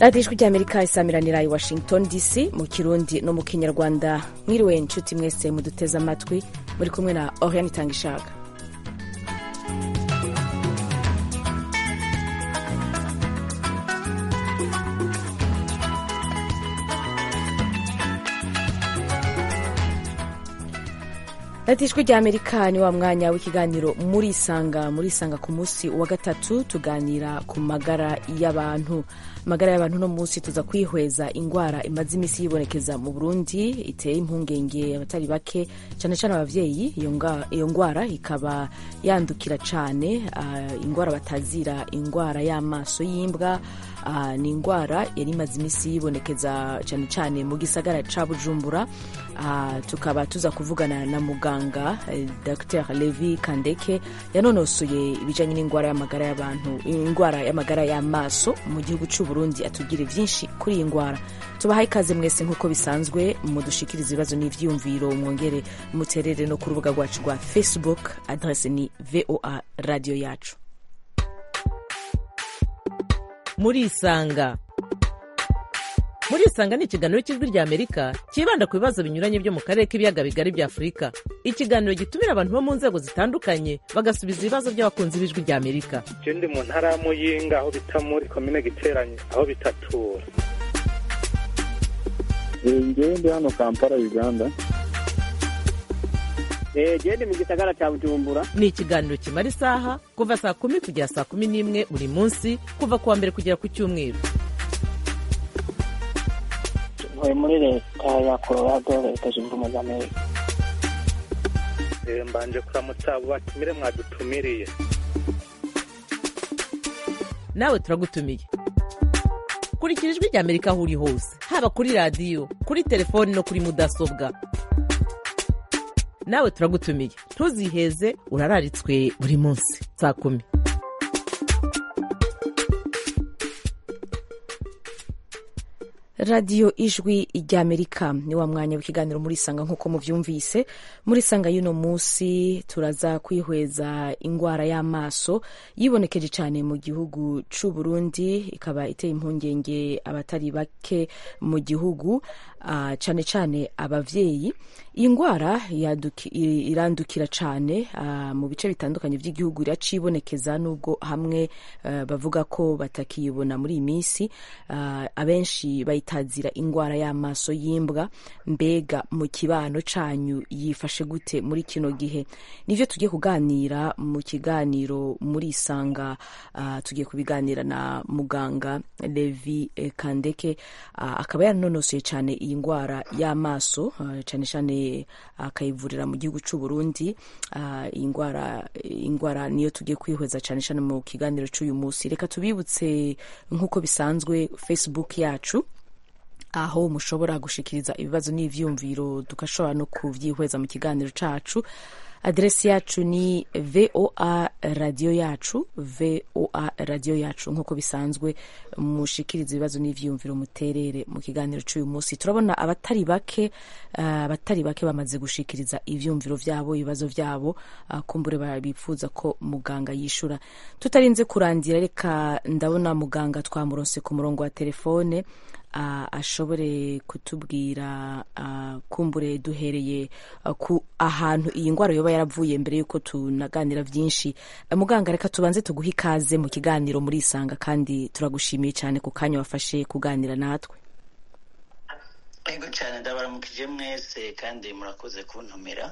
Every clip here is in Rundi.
radiyo ijwi ry'amerika isamiranira i washington dc mu kirundi no mu kinyarwanda mwiriwe inshuti mwese muduteze amatwi muri kumwe na oriane itanga ishaka radiyo ijwi ry'amerika ni wa mwanya w'ikiganiro murisanga murisanga ku munsi wa gatatu tuganira ku magara y'abantu amagara y'abantu no munsi tuza kwihweza indwara imaze iminsi yibonekeza mu burundi iteye impungenge abatari bake cyane cyane ababyeyi iyo ndwara ikaba yandukira cyane uh, indwara batazira indwara y'amaso y'imbwa uh, ni indwara yari imaze iminsi yibonekeza cyane cyane mu gisagara ca bujumbura uh, tukaba tuza kuvugana na muganga uh, dr levi kandeke yanonosoye ibijyanye n'indwara y'amagara y'abantu indwara y'amagara y'amaso mu gihugu cy'u burundi atubwire byinshi kuri iyi ndwara tubahaye ikaze mwese nk'uko bisanzwe mudushikiriza ibibazo n'ibyiyumviro mwongere muterere no ku rubuga rwacu rwa facebook adrese ni voa radiyo yacu murisanga murisanga ni ikiganiro cy'ijwi rya amerika cyibanda ku bibazo binyuranye byo mu karere k'ibiyaga bigari bya afurika ikiganiro gitumira abantu bo mu nzego zitandukanye bagasubiza ibibazo by'abakunzi b'ijwi rya amerika je ndi mu ntara ya muyinga aho bita muri komine giteranye aho bitatura ngewe ndi hano kampala uganda gende mu gisagara cya bujumbura ni ikiganiro kimara isaha kuva saa kumi kugera saa kumi n'imwe buri munsi kuva ku wa mbere kugera ku cyumweru ntuye muri leta ya colorado leta zunze ubumwe za amerika mbanje kuramutsa abo batumire mwadutumiriye nawe turagutumiye kurikira ijwi rya amerika aho uri hose haba kuri radiyo kuri telefoni no kuri mudasobwa nawe turagutumiye ntuziheze urararitswe buri munsi saa kumi radiyo ijwi ry'amerika ni wa mwanya w'ikiganiro murisanga nk'uko mubyumvise murisanga y'uno munsi turaza kwihweza indwara y'amaso yibonekeje cyane mu gihugu cy'u Burundi ikaba iteye impungenge abatari bake mu gihugu uh, cyane cyane abavyeyi iyi ndwara irandukira cyane uh, mu bice bitandukanye by'igihugu iracibonekeza nubwo hamwe uh, bavuga ko batakiyibona muri iyi minsi abenshi bayita itazira indwara y'amaso y'imbwa mbega mu kibano canyu yifashe gute muri kino gihe nivyo tugiye kuganira mu kiganiro muri isanga uh, tugiye kubiganira na muganga Levi eh, Kandeke uh, akaba yaranonosoye cyane iyi ndwara y'amaso uh, cyane cyane akayivurira mu gihugu cy'u Burundi iyi ndwara indwara niyo tugiye kwihweza cyane cyane mu kiganiro cy'uyu munsi reka tubibutse nk'uko bisanzwe Facebook yacu aho mushobora gushikiriza ibibazo n'ivyumviro tugashobora no kuvyihweza mu kiganiro cacu aderesi yacu ni voa radiyo yacu voa radiyo yacu nk'uko bisanzwe mushikiriza ibibazo n'ivyumviro muterere mu kiganiro c'uyu munsi turabona abatari bake abatari uh, bake bamaze gushikiriza ivyumviro vyabo ibibazo vyabo uh, kumbure bifuza ko muganga yishura tutarinze kurandira reka ndabona muganga twamuronse ku murongo wa telefone uh, ashobore kutubwira uh, kumbure duhereye uh, ku ahantu iyi ndwara yoba yaravuye mbere yuko tunaganira byinshi uh, muganga reka tubanze tuguhe ikaze mu kiganiro muri isanga kandi turagushimiye cyane ku kanya wafashe kuganira natwe yego cyane ndabaramukije mwese kandi murakoze kuntumira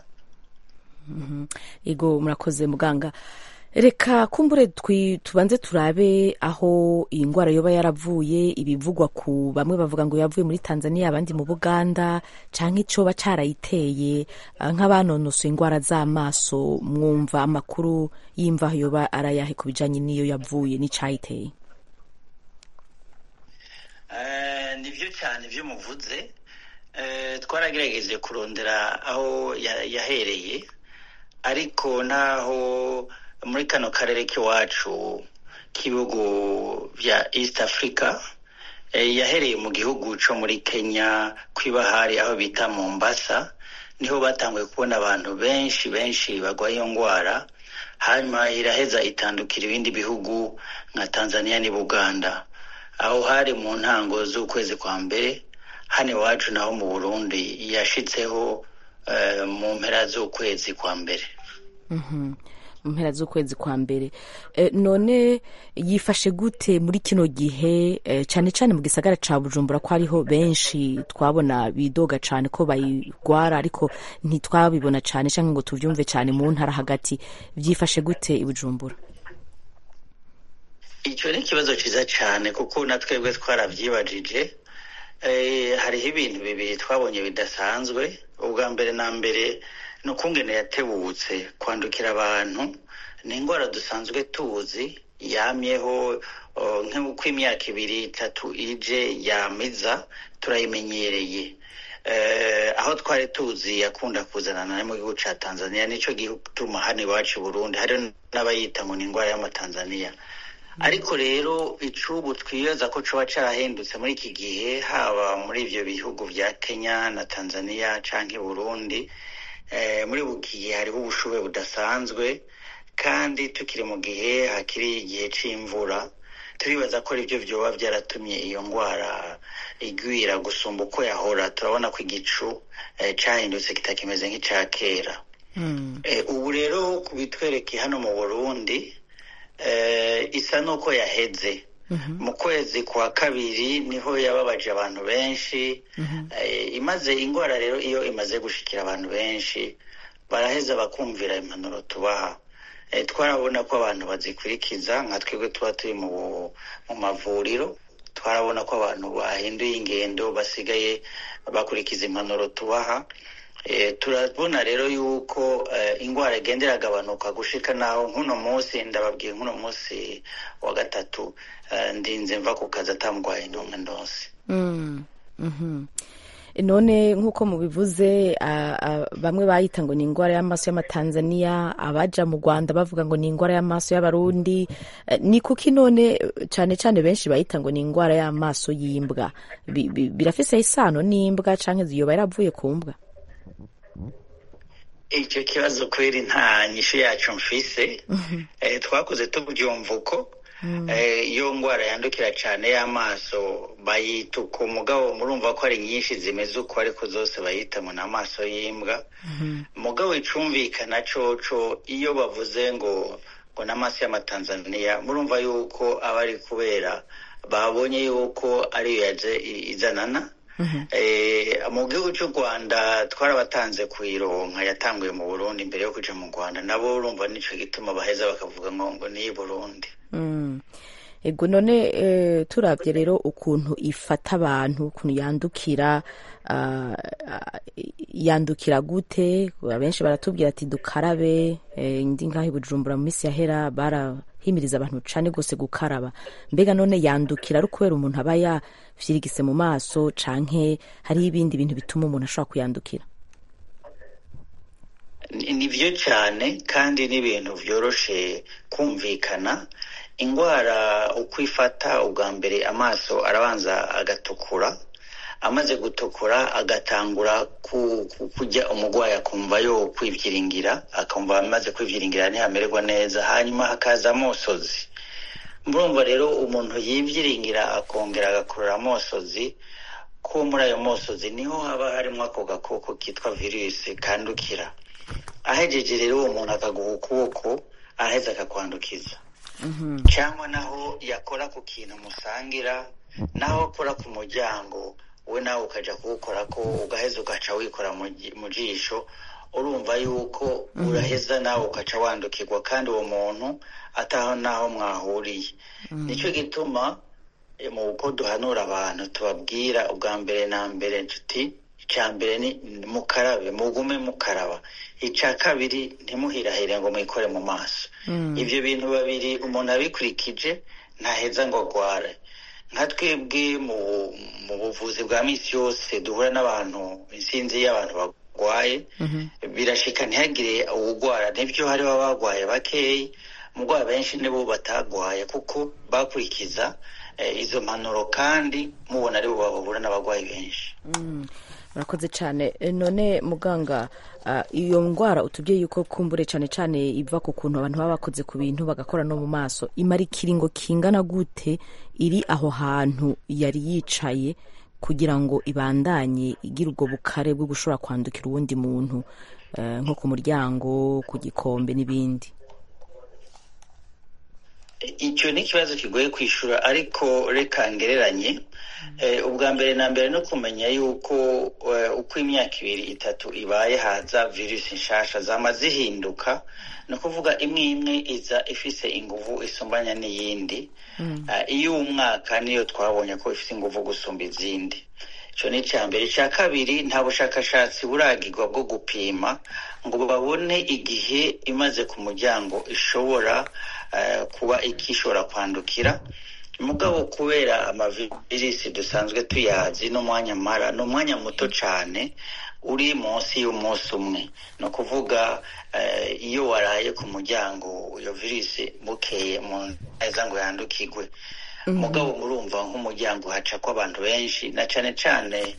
yego murakoze muganga reka kumbure tubanze turabe aho iyi ndwara yoba yaravuye ibivugwa ku bamwe bavuga ngo yavuye muri tanzania abandi mu buganda cyangwa icyoba cyarayiteye nk'abanonosoye indwara z'amaso mwumva amakuru y'imva yoba arayahe ku bijyanye n'iyo yavuye n'icyayiteye nibyo cyane byo muvuze twaragerageje kurondera aho yahereye ariko naho muri kano karere k'iwacu k'ibihugu bya east africa yahereye mu gihugu cyo muri kenya kw'ibahari aho bita mombasa niho batanguye kubona abantu benshi benshi barwaye iyo ndwara hanyuma iraheza itandukira ibindi bihugu nka tanzania n'ubuganda aho hari mu ntango z'ukwezi kwa mbere hano iwacu naho mu burundi yashitseho eh, mu mpera z'ukwezi kwa mbere mu mpera z'ukwezi kwa mbere Eh, none yifashe gute muri kino gihe eh, cyane cyane mu gisagara ca bujumbura ko hariho benshi twabona bidoga cyane ko bayigwara ariko ntitwabibona cyane cyangwa ngo tubyumve cyane mu ntara hagati byifashe gute i bujumbura icyo ni ikibazo cyiza cyane kuko na twebwe twarabyibajije Eh, hariho ibintu bibiri twabonye bidasanzwe ubwa mbere na mbere ni ukungene yatebutse kwandukira abantu ni indwara dusanzwe tuzi yamyeho oh, nk'uko imyaka ibiri itatu ije yamiza turayimenyereye Eh, aho twari tuzi yakunda kuzanana no mu gihugu cya tanzania nicyo gituma hano iwacu i burundi hariho n'abayita ngo ni indwara y'amatanzaniya ariko rero icubu twibaza ko coba carahindutse muri iki gihe haba muri ivyo bihugu vya kenya na tanzania canke burundi eh, muri buki gihe hariho ubushuhe budasanzwe kandi tukiri mu gihe hakiri igihe c'imvura turibaza ko arivyo vyoba vyaratumye iyo ngwara igwira gusumba uko yahora turabona ko igicu eh, cahindutse kitakimeze nk'ica kera Eh, ubu rero kubitwereke hano mu burundi eh, isa n'uko yaheze mu kwezi kwa kabiri niho yababaje abantu benshi eh, imaze indwara rero iyo imaze gushikira abantu benshi baraheza bakumvira impanuro tubaha eh, twarabona ko abantu bazikurikiza nka twebwe tuba turi mu, mu mavuriro twarabona ko abantu bahinduye ingendo basigaye bakurikiza impanuro tubaha Eh, turabona rero yuko eh, ingwara igenda iragabanuka gushika naho nk'uno munsi ndababwiye nk'uno munsi wa gatatu eh, ndinze mva ku kazi atamugwaye n'umwe ndose Mm, mhm. none nk'uko mubivuze a- a- bamwe bayita ngo ni indwara y'amaso y'amatanzaniya abaja mu rwanda bavuga ngo ni indwara y'amaso y'abarundi Eh, ni kuki none cyane cyane benshi bayita ngo ni indwara y'amaso y'imbwa Bi- bi- birafise isano n'imbwa canke ziyoba yaravuye ku mbwa icyo kibazo kweri nta nyishu yacu mfise eh, twakoze tubyumva uko eh, iyo ngwara yandukira cyane y'amaso bayita uko mugabo murumva ko ari nyinshi zimeze uko ariko zose bayita ngo ni amaso y'imbwa mugabo icumvikana coco iyo bavuze ngo ngo n'amaso y'amatanzaniya murumva yuko aba ari kubera babonye yuko ariyo yaje i- izanana Eh, mu gihugu cy'u rwanda twarabatanze kuyironka yatanguye mu burundi mbere yo kuja mu rwanda nabo urumva nico gituma baheza bakavuga ngo ngo ni i burundi Mm. ego none eh, turavye rero ukuntu ifata abantu ukuntu yandukira ah, ah, yandukira gute abenshi baratubwira ati dukarabe eh, ndi ngaho i bujumbura mu minsi yahera barahimiriza abantu cane gose gukaraba mbega none yandukira ari kubera umuntu aba yafyirigise mu maso canke hariho ibindi bintu bituma umuntu ashobora kuyandukira Ni- ni byo cyane kandi n'ibintu byoroshe kumvikana indwara uko ifata ubwa mbere amaso arabanza agatukura amaze gutukura agatangura ku, ku, kujya umurwayi akumva yo kwivyiringira akumva amaze kwivyiringira ntihamererwa neza hanyuma hakaza amosozi murumva rero umuntu yivyiringira akongera agakurura amosozi ko muri ayo mosozi niho haba harimo ako gakoko kitwa virusi kandukira ahejeje rero uwo muntu akaguha ukuboko aheza akakwandukiza cyangwa naho yakora ku kintu musangira naho akora ku muryango we nawe ukaja kuwukora ko ugaheza ugaca wikora mu ji- mu jisho urumva yuko uraheza nawe ukaca wandukirwa kandi uwo muntu ataho naho mwahuriye nicyo gituma eh, mu uko duhanura abantu tubabwira ubwa mbere na mbere nshuti icya mbere ni mukarabe mugume mukaraba icya kabiri ntimuhirahire ngo mwikore mu maso ibyo bintu babiri umuntu abikurikije ntaheza ngo agware nka twebwe mu mu buvuzi bwa minsi yose duhura n'abantu insinzi y'abantu bagwaye birashika ntihagire uwugwara nibyo hariho abagwaye bakeyi mugwayi benshi nibo batagwaye kuko bakurikiza eh, izo mpanuro kandi mubona aribo bahura n'abagwayi benshi murakoze cyane E, none muganga ah, iyo ndwara utubwiye yuko kumbure cyane cyane iva ku kuntu abantu baba bakoze ku bintu bagakora no mu maso imara ikiringo kingana gute iri aho hantu yari yicaye kugira ngo ibandanye igira ubwo bukare bwo gushobora kwandukira uwundi muntu eh, nko ku muryango ku gikombe n'ibindi icyo ni ikibazo kigoye kwishyura ariko reka ngereranye Eh, ubwa mbere na mbere no kumenya yuko eh, uko imyaka ibiri itatu ibaye haza virusi nshasha zama zihinduka ni ukuvuga imwe imwe iza ifise inguvu isumbanya n'iyindi Ah, iyo umwaka niyo twabonye ko ifite inguvu gusumba izindi icyo ni icya mbere icya kabiri nta bushakashatsi buragirwa bwo gupima ngo babone igihe imaze ku muryango ishobora eh, kuba ikishobora kwandukira mugabo kubera amavirisi dusanzwe tuyazi n'umwanya mara ni umwanya muto cyane uri munsi y'umunsi umwe ni ukuvuga eh, iyo waraye ku muryango iyo virisi bukeye mu neza ngo yandukirwe mugabo murumva nk'umuryango haca ko abantu benshi na cyane cyane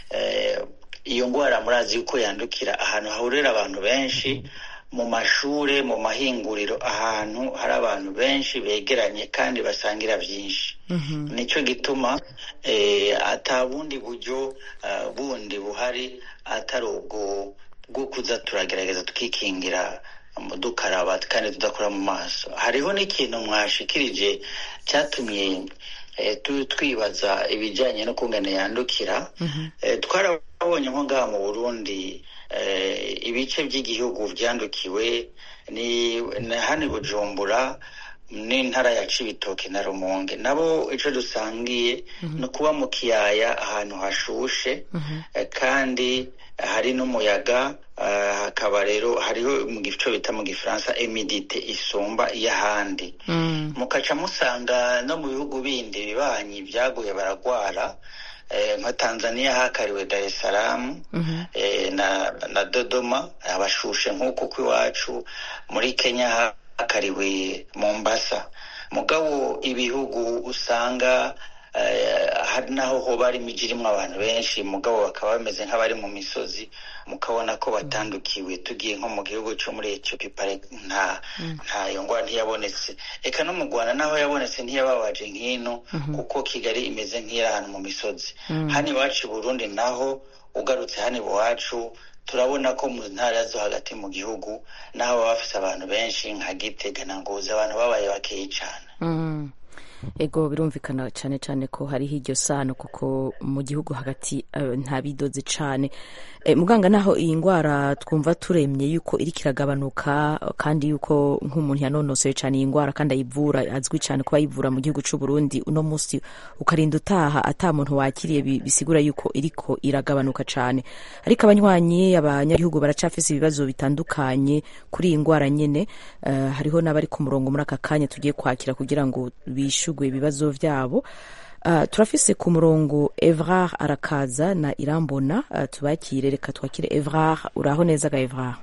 eh, iyo ndwara murazi yuko yandukira ahantu hahurira abantu benshi mu mashure mu mahinguriro ahantu hari abantu benshi begeranye kandi basangira byinshi nicyo gituma eh, ata bundi buryo ah, bundi buhari atari ubwo bwo kuza turagerageza tukikingira mu dukaraba kandi tudakora mu maso hariho n'ikintu mwashikirije cyatumye eh, tu- twibaza ibijyanye no kungana yandukira Eh, twarabonye nko ngaha mu burundi eh, ibice by'igihugu byandukiwe ni ni hano i bujumbura n'intara ya cibitoke na rumonge nabo ico dusangiye ni ukuba mu kiyaya ahantu hashushe eh, kandi hari n'umuyaga eh, hakaba rero hariho mu gico bita mu gifaransa emidite isumba iy'ahandi mukaca musanga no mu bihugu bindi bibanyi byaguye baragwara eh, nka tanzania hakariwe dar es salaam eh, na, na dodoma abashushe nk'uko kw'iwacu muri kenya hakariwe mombasa mugabo ibihugu usanga eh, hari naho hoba hari imijyi irimo abantu benshi mugabo bakaba bameze nk'abari mu misozi mukabona ko batandukiwe tugiye nko mu gihugu cyo muri etiyopi pare nta nta iyo ndwara ntiyabonetse reka no mu rwanda naho yabonetse ntiyababaje nk'ino kuko kigali imeze nk'iri ahantu mu misozi hano iwacu i burundi naho ugarutse hano iwacu turabona ko mu ntara zo hagati mu gihugu naho baba bafise abantu benshi nka gitega na ngozi abantu babaye bakeyi cyane Mm. ego birumvikana cyane cyane ko hariho iryo sano kuko mu gihugu hagati eh, nta bidoze cyane Eh, muganga naho iyi ndwara twumva turemye yuko iriko iragabanuka kandi yuko nk'umuntu yanonosoye cyane iyi ndwara kandi ayivura azwi cyane kuba ayivura mu gihugu cy'u Burundi uno munsi ukarinda utaha ata muntu wakiriye bi- bisigura yuko iriko iragabanuka cyane ariko abanywanyi abanyagihugu baracafise ibibazo bitandukanye kuri iyi ndwara nyene Eh, hariho n'abari ku murongo muri aka kanya tugiye kwakira kugira ngo bishugwe ibibazo vyabo Uh, turafise ku murongo Evrard arakaza na Irambona uh, tubakire reka twakire Evrard uraho neza ga Evrard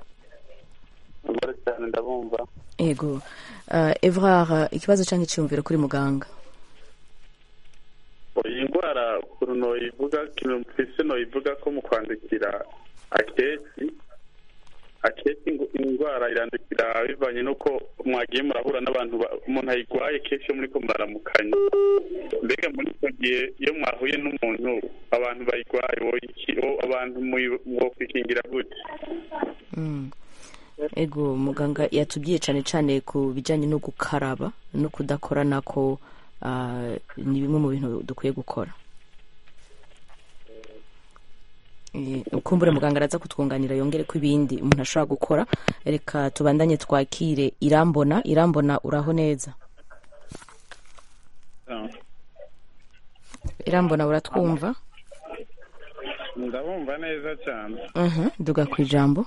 mbere cyane ndabumva ego uh, Evrard uh, ikibazo canke iciyumviro kuri muganga iyi ndwara ukuntu noyivuga kintu mfise noyivuga ko mu kwandukira akenshi akenshi ngo indwara irandukira bivanye n'uko mwagiye murahura n'abantu ba- umuntu ayigwaye kenshi iyo muriko muraramukanya mbega muri icyo gihe iyo mwahuye n'umuntu abantu bayigwaye woyiki- wo- abantu muyi- mwokwikingira gute mm. ego muganga yatubwiye cane cane ku bijanye no gukaraba no kudakorana ko uh, ni bimwe mu bintu dukwiye gukora Eh, kumbure muganga araza kutwunganira yongere ko ibindi umuntu ashobora gukora reka tubandanye twakire irambona irambona uraho neza irambona uratwumva ndabumva neza cyane Mhm, duga ku ijambo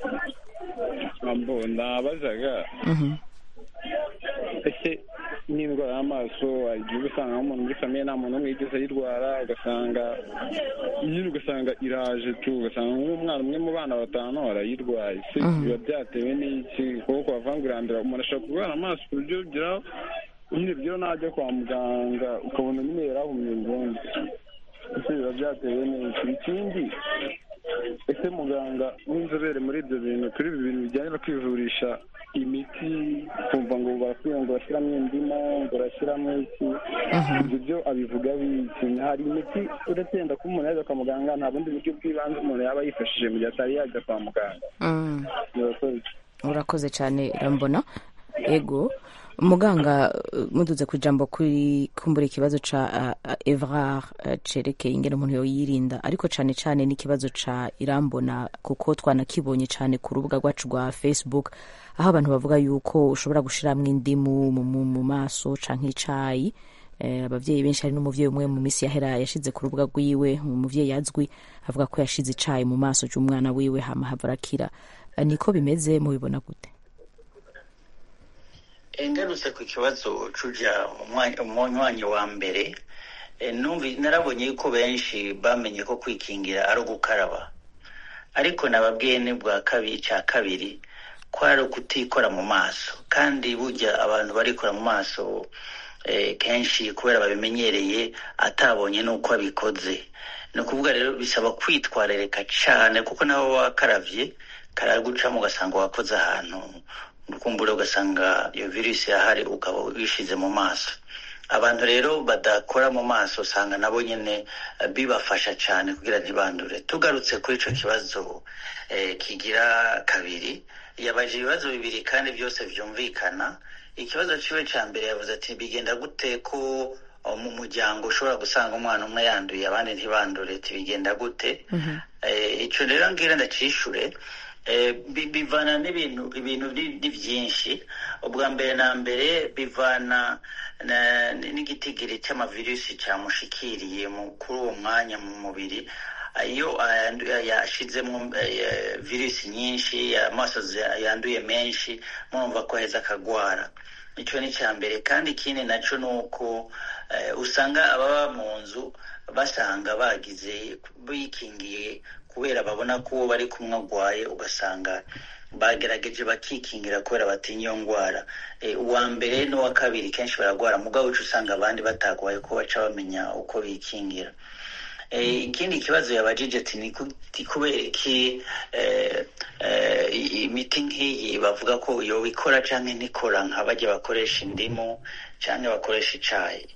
nabazaga Mhm. ese n'indwara y'amaso igihe usanga nk'umuntu muri famiye nta muntu umwe yigeze ayirwara ugasanga nyine ugasanga iraje tu ugasanga nk'umwana umwe mu bana batanu arayirwaye se biba byatewe n'iki kuko bavangurandira umuntu ashobora kurwara amaso ku buryo bugeraho nyine bigeraho najya kwa muganga ukabona nyine yarahumye burundu ese biba biba byatewe n'iki ikindi ese muganga w'inzobere muri ibyo bintu kuri ibi bintu bijyanye no kwivurisha imiti kumva ngo barakwiye ngo bashyiramo indimu ngo bashyiramo iki ibyo byo abivuga biki hari imiti uretse yenda kuba umuntu yajya kwa muganga nta bundi buryo bw'ibanze umuntu yaba yifashishije mu gihe atari yajya kwa muganga Mm. murakoze urakoze cyane irambona ego muganga uh, muduze ku ijambo kuri kumbura ikibazo ca uh, uh, evrard uh, cerekeye ingene umuntu yoyirinda ariko cane cane n'ikibazo ca irambona kuko twanakibonye cane ku rubuga rwacu rwa facebook aho abantu bavuga yuko ushobora gushiramwo indimu mu, mu, mu maso canke icayi eh, abavyeyi benshi hari n'umuvyeyi umwe mu misi yahera yashize ku rubuga rwiwe umuvyeyi azwi avuga ko yashize icayi mu maso c'umwana wiwe hama hava arakira Eh, niko bimeze mubibona gute ngarutse ku kibazo cuja umunywanyi wa mbere eh, numvi narabonye yuko benshi bamenye ko kwikingira ari ugukaraba ariko nababwiye ni bwa kabiri cya kabiri ko ari ukutikora mu maso kandi burya abantu barikora mu maso eh, kenshi kubera babimenyereye atabonye n'uko abikoze ni ukuvuga rero bisaba kwitwararika cyane kuko nawe wakaravye karagucamo ugasanga wakoze ahantu ukumbure ugasanga iyo virusi yahari ukaba wishize mu maso abantu rero badakora mu maso usanga nabo nyine eh, bibafasha cyane kugira ntibandure tugarutse kuri ico kibazo eh, kigira kabiri yabaje ibibazo bibiri kandi byose vyumvikana ikibazo ciwe ca mbere yavuze ati bigenda gute ko oh, mu muryango ushobora gusanga umwana umwe yanduye abandi ntibandure tibigenda gute Eh, ico rero ngira ndacishure Eh, bi- bivana n'ibintu ibintu ni ni byinshi ubwa mbere na mbere bivana na- n'igitigiri cy'amavirusi cyamushikiriye mu- kuri uwo mwanya mu mubiri iyo ayandu- yashizemo eh, virusi nyinshi amaso za- yanduye menshi murumva ko aheza akagwara icyo ni icya mbere kandi ikindi nacyo ni uko eh, usanga ababa mu nzu basanga bagize bikingiye kubera babona ko uwo bari kumwe agwaye ugasanga bagerageje bakikingira kubera batinya iyo ndwara Eh, uwa mbere n'uwa kabiri kenshi baragwara mugabo uca usanga abandi batagwaye ko baca bamenya uko bikingira Eh, ikindi kibazo yabajije ati ni ku- ni kubera iki eh, eh, i- imiti nk'iyi bavuga ko yoba ikora canke ntikora nka bajya bakoresha indimu canke bakoresha icayi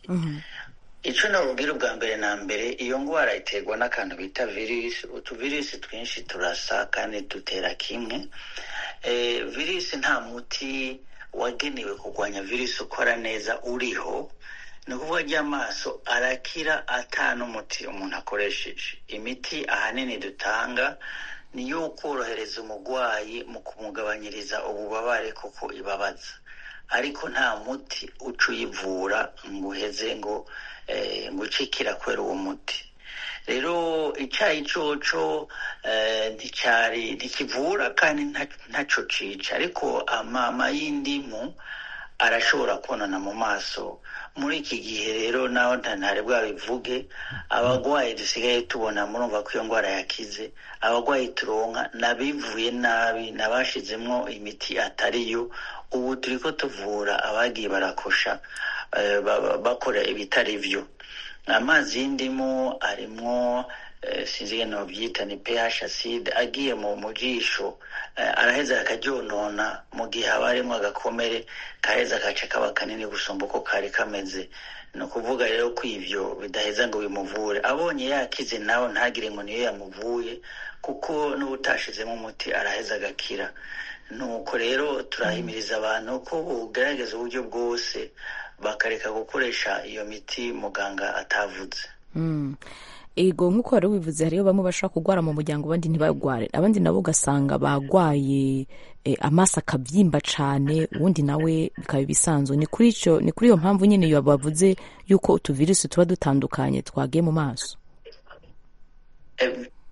ico nabubwira ubwa mbere na mbere iyo ngwara iterwa n'akantu bita virusi utuvirusi twinshi turasa kandi dutera kimwe eh, virusi nta muti wagenewe kurwanya virusi ukora neza uriho ni ukuvuga ry'amaso arakira ata n'umuti umuntu akoresheje imiti ahanini dutanga ni iyo korohereza umurwayi mu kumugabanyiriza ububabare kuko ibabaza ariko nta muti uca uyivura ngo uheze ngo eh, ngo ucikira kubera uwo muti rero icyayi coco eh, nticyari ntikivura kandi nta- ntaco cica ariko amama y'indimu arashobora konona mu maso muri iki gihe rero naho ntantare bwabivuge abagwayi dusigaye tubona murumva ko iyo ndwara yakize abagwayi turonka nabivuye nabi nabashizemwo imiti atariyo ubu turiko tuvura abagiye barakosha eh, ba- ba- bakora ibitari vyo amazi y'indimu arimwo eh, sinzi ingene novyita ni pH acide agiye mu mu jisho eh, araheza akaryonona mu gihe haba harimwo agakomere kaheza kaca kaba kanini gusumba uko kari kameze ni ukuvuga rero ko ivyo bidaheza ngo bimuvure abonye yakize nawe ntagire ngo niyo yamuvuye kuko n'ubutashizemo umuti araheza agakira nuko rero turahimiriza abantu ko bugerageza uburyo bwose bakareka gukoresha iyo miti muganga atavuze Mm. ego nk'uko wari wivuze hariyo bamwe bashobora kurwara mu muryango abandi ntibagware abandi nabo ugasanga bagwaye eh, amaso akabyimba cane ubundi nawe bikaba ibisanzwe ni kuri ico ni kuri iyo mpamvu nyene iyo bavuze yuko utuvirusi tuba dutandukanye twagiye mu maso Eh,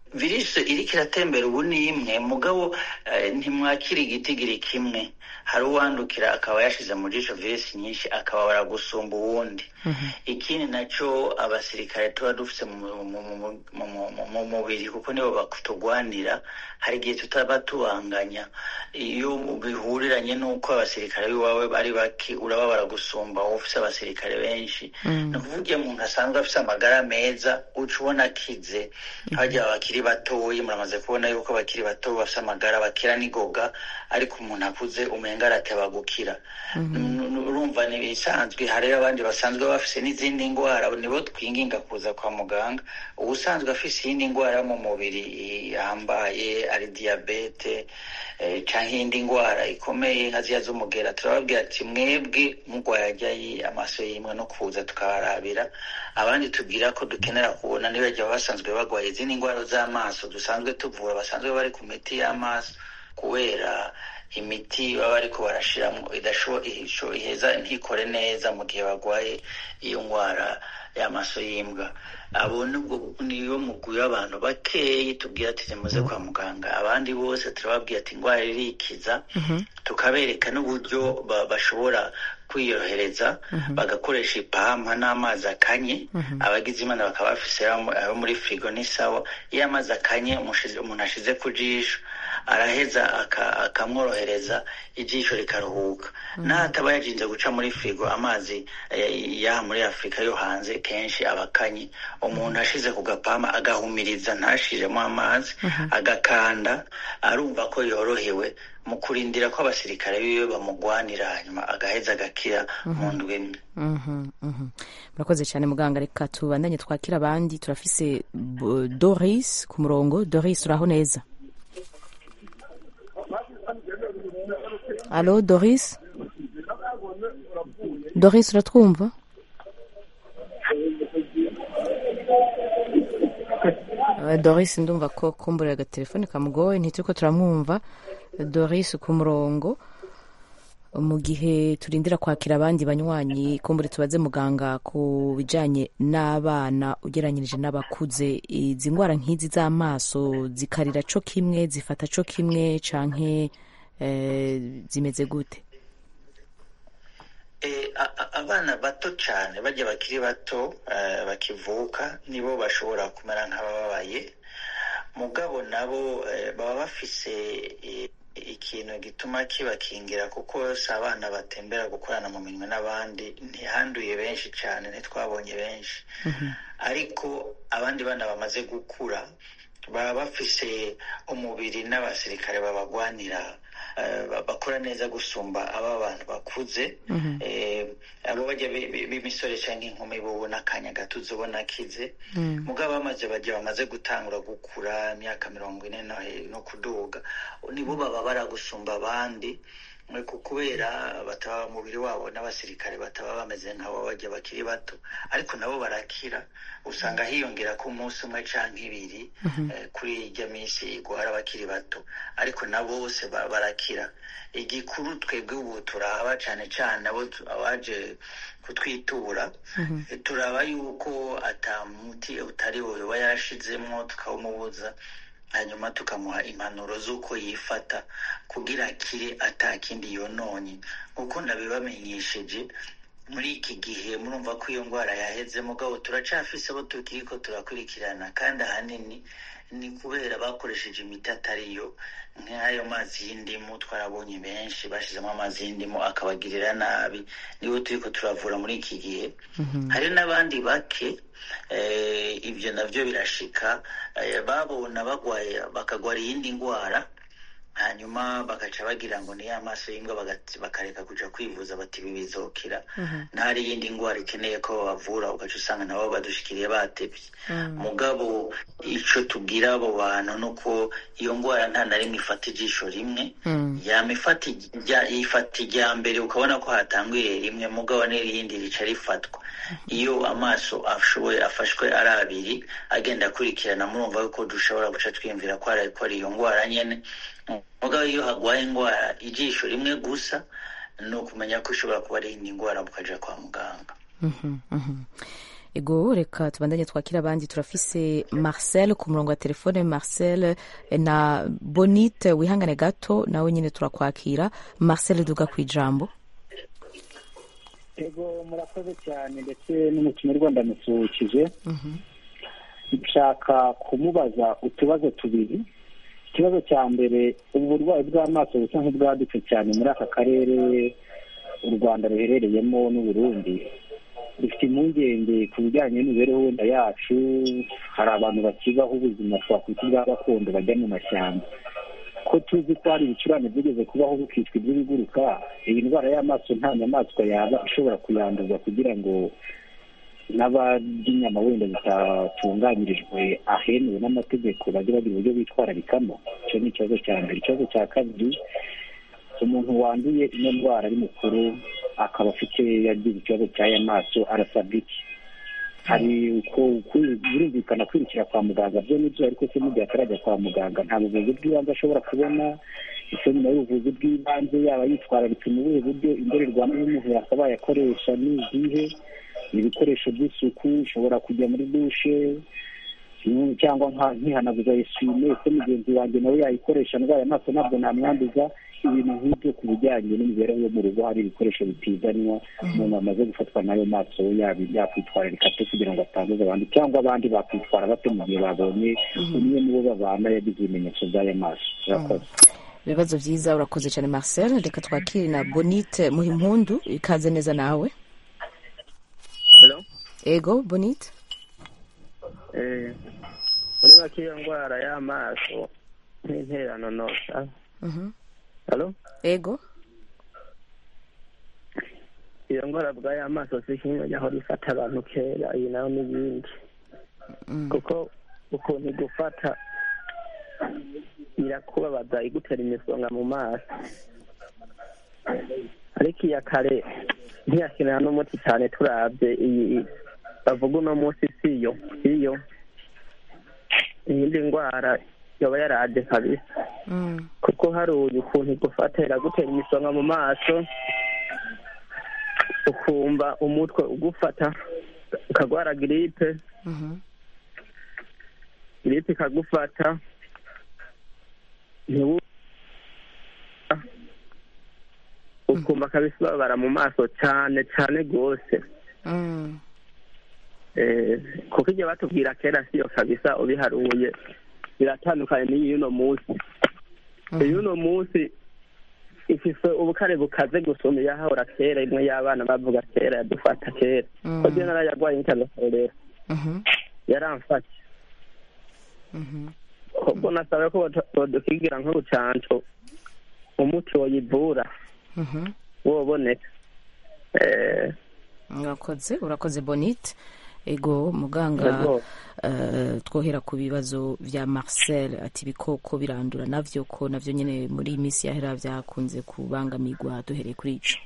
virusi iriko iratembera ubu ni imwe mugabo eh, ntimwakira igitigiri kimwe hari uwandukira akaba yashize mu jisho virusi nyinshi akababara gusumba uwundi ikindi naco abasirikare tuba dufise mu- mu- mu- mu- mu- mu- mu mubiri kuko nibo batugwanira hari igihe tutaba tubanganya iyo bihuriranye n'uko abasirikare b'iwawe ari bake urababara gusumba wowe ufise abasirikare benshi ni ukuvuga iyo umuntu asanzwe afise amagara meza uca ubona akize hajya abakiri batoyi muramaze kubona yuko abakiri bato bafise amagara bakira n'igoga ariko umuntu akuze umenga arateba gukira N- n- urumva ni ibisanzwe hari abandi basanzwe bafise n'izindi ndwara nibo twinginga kuza kwa muganga ubusanzwe afise iyindi ndwara yo mu mubiri yambaye ari diyabete eh, canke iyindi ndwara ikomeye nka ziya z'umugera turababwira ati mwebwe mugwaye ajyayi amaso yimwe no kuza tukabarabira abandi tubwira ko dukenera kubona nibajya basanzwe bagwaye izindi ndwara z'amaso dusanzwe tuvura basanzwe bari ku miti y'amaso kubera imiti baba bariko barashiramo idasho- ihisho- iheza ntikore neza mu gihe bagwaye iyo ndwara y'amaso y'imbwa abo nubwo niyo mugwi w'abantu bakeyi tubwira ati nimuze kwa muganga abandi bose turababwira ati indwara irikiza tukabereka n'uburyo ba- bashobora kwiyorohereza bagakoresha ipampa n'amazi akanye abagize imana bakaba bafise ayo ayo muri firigo ni sawa iyo amazi akanye umushize- umuntu ashize ku jisho araheza aka- akamworohereza ijisho rikaruhuka n'ahataba yajinze guca muri firigo amazi eh, yaha muri afurika yo hanze kenshi aba akanye umuntu ashize ku gapama agahumiriza ntashiremo amazi agakanda arumva ko yorohewe mu kurindira ko abasirikare biwe bamugwanira hanyuma agaheza agakira mu ndwi imwe Mhm, mhm. murakoze cyane muganga reka tubandanye twakira abandi turafise B- doris ku murongo doris uraho neza alo doris doris uratwumva Eh, doris ndumva ko kumburira agatelefone kamugoye ntituko turamwumva doris ku murongo mu gihe turindira kwakira abandi banywanyi kumbure tubaze muganga ku bijanye n'abana ugereranyirije n'abakuze izi ndwara nk'izi z'amaso zikarira co kimwe zifata co kimwe canke eh, zimeze gute Eh, a- a- abana bato cyane bajya bakiri bato eh, bakivuka nibo bashobora kumera nk'abababaye mugabo nabo eh, baba bafise eh, ikintu gituma kibakingira kuko si abana batembera gukorana mu minwe n'abandi ntihanduye benshi cyane ntitwabonye benshi ariko abandi bana bamaze gukura baba bafise umubiri n'abasirikare babagwanira eh, ba- bakora neza gusumba aba bantu bakuze Eh, abo bajya bi- bi- b'imisore cyangwa inkumi bo ubona akanya gato uzobona akize mugabo bamaze bajya bamaze gutangura gukura imyaka mirongo ine no he- no kuduga nibo baba baragusumba abandi mwe ku- kubera bataba umubiri wabo n'abasirikare bataba bameze nk'abo bajya bakiri bato ariko nabo barakira usanga hiyongera ko umunsi umwe canke ibiri eh, kuri irya minsi igwara abakiri bato ariko na bose ba- barakira igikuru twebwe ubu turaba cane cane abo tu- abaje kutwitura eh, turaba yuko ata muti utari wo yoba yashizemwo tukawumubuza hanyuma tukamuha impanuro z'uko yifata kugira akire atakindi yononye nk'uko nabibamenyesheje muri iki gihe murumva ko iyo ndwara yaheze mugabo turacafise abo tukiriko turakurikirana kandi ahanini ni kubera bakoresheje imiti atariyo nk'ayo mazi y'indimu twarabonye benshi bashizemo amazi y'indimu akabagirira nabi nibo turiko turavura muri iki gihe hari n'abandi bake eh, ibyo navyo birashika eh, babona bagwaye bakagwara iyindi ndwara hanyuma bagaca bagira ngo ni ya maso y'imbwa bagati- bakareka kuja kwivuza bati ibi bizokira ntari iyindi ndwara ikeneye ko babavura ugaca usanga nabo badushikiriye batevye mugabo ico tubwira abo bantu nuko iyo ndwara nta na rimwe ifata ijisho rimwe yama ifata ijya- ifata ijya mbere ukabona ko hatangwiriye rimwe mugabo n'irindi rica rifatwa iyo amaso ashoboye afashwe ari abiri agenda akurikirana murumva yuko dushobora guca twiyumvira ko ari ko ari iyo ndwara nyene mugabo iyo hagwaye indwara ijisho rimwe gusa ni ukumenya ko ishobora kuba ari iyindi ndwara mukaja kwa muganga Mhm, mhm. ego reka tubandanye twakira abandi turafise marcel ku murongo wa telefone marcel eh, na bonite wihangane gato nawe nyine turakwakira marcel duga ku ijambo ego murakoze cyane ndetse n'umukino rwanda musuhukije nshaka kumubaza utubazo tubiri ikibazo cya mbere ubu burwayi bw'amaso busa nk'ubwadutse cyane muri aka karere u rwanda ruherereyemo n'uburundi dufite impungenge ku bijyanye n'imibereho wenda yacu hari abantu bakibaho ubuzima twakwita ubwa gakondo bajya mu mashyamba ko tuzi ko hari ibicurane byigeze kubaho bukitwa iby'ibiguruka iyi ndwara y'amaso nta nyamaswa yaba ishobora kuyanduza kugira ngo n'abarya inyama wenda zitatunganyirijwe ahemewe n'amategeko bajye bagira uburyo bitwararikamo icyo ni ikibazo cya mbere ikibazo cya kabiri umuntu wanduye ino ndwara ari mukuru akaba afite yagize ikibazo cy'aya maso arasabwa iki hari uko birumvikana kwirukira kwa muganga byo nibyo ariko se n'igihe atarajya kwa muganga nta buvuzi bw'ibanze ashobora kubona ese nyuma y'ubuvuzi bw'ibanze yaba yitwararitse mu buhe buryo indorerwamo y'umuntu yakabaye akoresha ni izihe ibikoresho by'isuku ushobora kujya muri dushe cyangwa nkihanaguza eswime ese mugenzi wanjye nawe yayikoresha ndwaye amaso ntabwo namwanduza ibintu nk'ibyo ku bijyanye n'imibereho yo mu rugo hari ibikoresho bitizanwa umuntu amaze gufatwa n'ayo maso yakwitwararika ate kugira ngo atanduza abandi cyangwa abandi bakwitwara bate mu gihe babonye umwe mu bo babana yagize ibimenyetso by'aya maso urakoze ibibazo byiza urakoze cyane marcel reka twakire na bonite muhimpundu ikaze neza nawe ego bonite muri make iyo ndwara y'amaso nk'interano nosa halo ego iyo ndwara bwayo amaso si kimwe y'aho rifata abantu kera iyi nayo n'ibindi kuko ukuntu igufata irakubabaza igutera imisonga mu maso ariko iya kare ntiyakenera n'umuti cyane turabye iyi bavuga uno munsi siyo siyo iyindi ndwara yoba yaraje kabisa kuko hari uyu ukuntu igufata iragutera imisonga mu maso ukumva umutwe ugufata ukagwara giripe giripe ikagufata ukumva kabisa ubabara mu maso cyane cyane rwose kuko igihe batubwira kera siyo kabisa ubiharuye biratandukanye n'iyi y'uno munsi y'uno munsi ifise ubukare bukaze gusumba iyahahora kera imwe y'abana bavuga kera yadufata kera ko je narayagwaye nk'itazakorera yaramfata ubwo nasabe ko bodukigira nk'urucanco umuti woyivura woboneka urakoze urakoze bonite ego muganga twohera ku bibazo bya marcel ati ibikoko birandura navyo ko navyo nyine muri iyi minsi yahera byakunze kubangamirwa duhereye kuri ico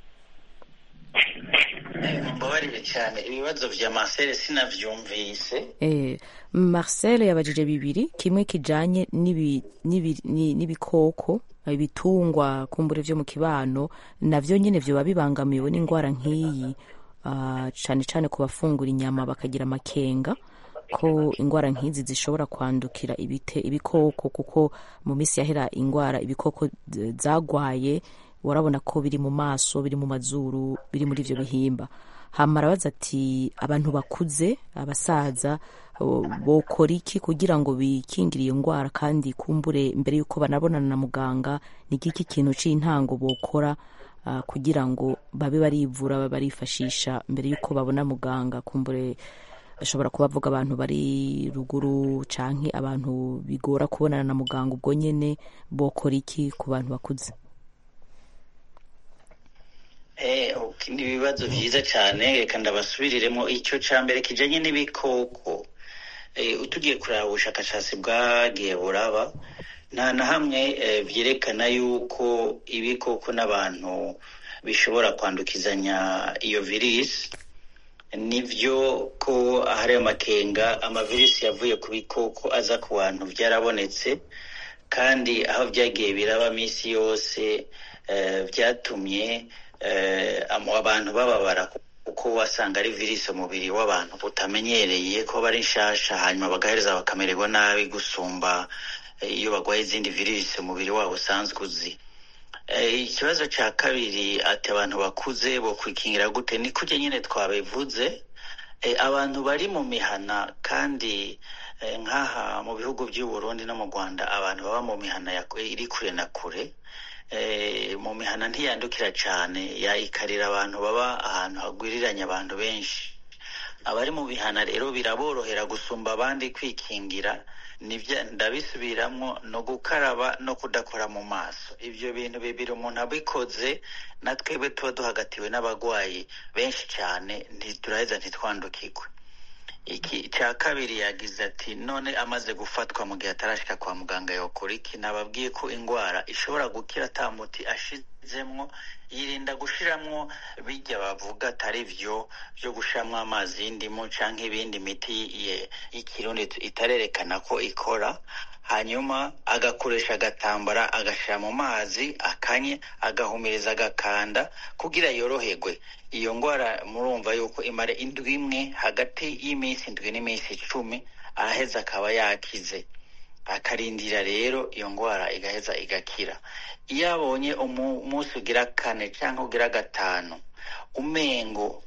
mbabarire cyane ibibazo vya marcel sinavyumvise marcel yabajije bibiri kimwe kijanye n'ibikoko ibitungwa kumbure vyo mu kibano navyo nyine vyoba bibangamiwe n'indwara nk'iyi cyane cyane ku bafungura inyama bakagira amakenga ko indwara nk'izi zishobora kwandukira ibikoko kuko mu minsi yahera indwara ibikoko zagwaye urabona ko biri mu maso biri mu mazuru biri muri ibyo bihimba hamara arabaza ati abantu bakuze abasaza bokora iki kugira ngo bikingire iyo ndwara kandi kumbure mbere y'uko banabonana na muganga ni iki kintu cy'intango bokora kugira ngo babe barivura babe barifashisha mbere y'uko babona muganga kumbure ashobora kuba avuga abantu bari ruguru canke abantu bigora kubonana na muganga ubwo nyene bokora iki ku bantu bakuze ni ibibazo byiza cyane reka ndabasubiriremo icyo cya mbere kijanye n'ibikoko utugiye kureba ubushakashatsi bwagiye buraba nta na hamwe byerekana yuko ibikoko n'abantu bishobora kwandukizanya iyo virisi nibyo ko ahari amakenga amavirisi yavuye ku bikoko aza ku bantu byarabonetse kandi aho byagiye biraba minsi yose byatumye abantu bababara kuko wasanga ari virusi umubiri w'abantu utamenyereye ko bari nshasha hanyuma bagahereza bakamererwa nabi gusumba iyo barwaye izindi virusi umubiri wabo usanzwe uzi ikibazo cya kabiri ati abantu bakuze bo kwikingira gute ni kujya nyine twabivuze abantu bari mu mihana kandi nk'aha mu bihugu by'u Burundi no mu rwanda abantu baba mu mihana iri kure na kure mu mihana ntiyandukira cyane yayikarira abantu baba ahantu hagwiriranye abantu benshi abari mu mihana rero biraborohera gusumba abandi kwikingira ndabisubiramo no gukaraba no kudakora mu maso ibyo bintu bibiri umuntu abikoze na twebwe tuba duhagatiwe n'abarwayi benshi cyane ntituraheza ntitwandukirwe iki cya kabiri yagize ati none amaze gufatwa mu gihe atarashyika kwa muganga yakora iki nababwiye ko indwara ishobora gukira atamuti ashizemwo yirinda gushiramwo bijya bavuga atari byo byo gushiramwo amazi y'indimu cyangwa ibindi miti y'ikirundi itarerekana ko ikora hanyuma agakoresha agatambara agashyira mu mazi akanye agahumiriza agakanda kugira yoroherwe iyo ndwara murumva yuko imara indwi imwe hagati y'iminsi indwi n'iminsi icumi araheza akaba yakize akarindira rero iyo ndwara igaheza igakira iyo abonye umunsi ugira kane cyangwa ugira gatanu umengo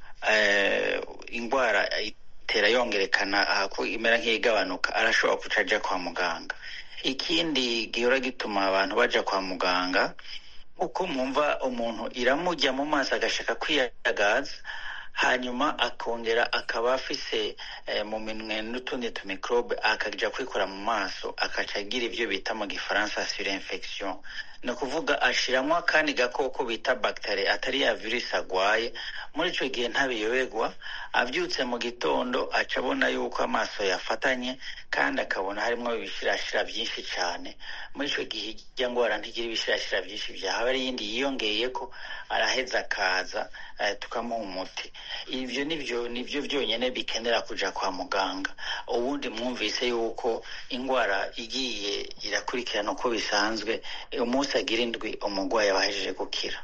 indwara itera yongerekana ko imera nk'igabanuka arashobora guca ajya kwa muganga ikindi gihora gituma abantu bajya kwa muganga uko mwumva umuntu iramujya mu maso agashaka kwiyagaza hanyuma akongera akaba afise mu minwe n'utundi tumikorobe akajya kwikora mu maso akaca agira ibyo bita mu gifaransa sure infection ni ukuvuga ashiramo akandi gakoko bita bagiteri atari ya virusi agwaye muri icyo gihe ntabiyoberwa abyutse mu gitondo aca abona yuko amaso yafatanye kandi akabona harimo ibishirashira byinshi cyane muri icyo gihe ijya ndwara ntigira ibishirashira byinshi byahaba ari iyindi yiyongeye ko araheza akaza tukamuha umuti ibyo nibyo nibyo byonyine bikenera kujya kwa muganga ubundi mwumvise yuko indwara igiye irakurikirana uko bisanzwe umunsi agira indwi umurwayi aba ahejeje gukira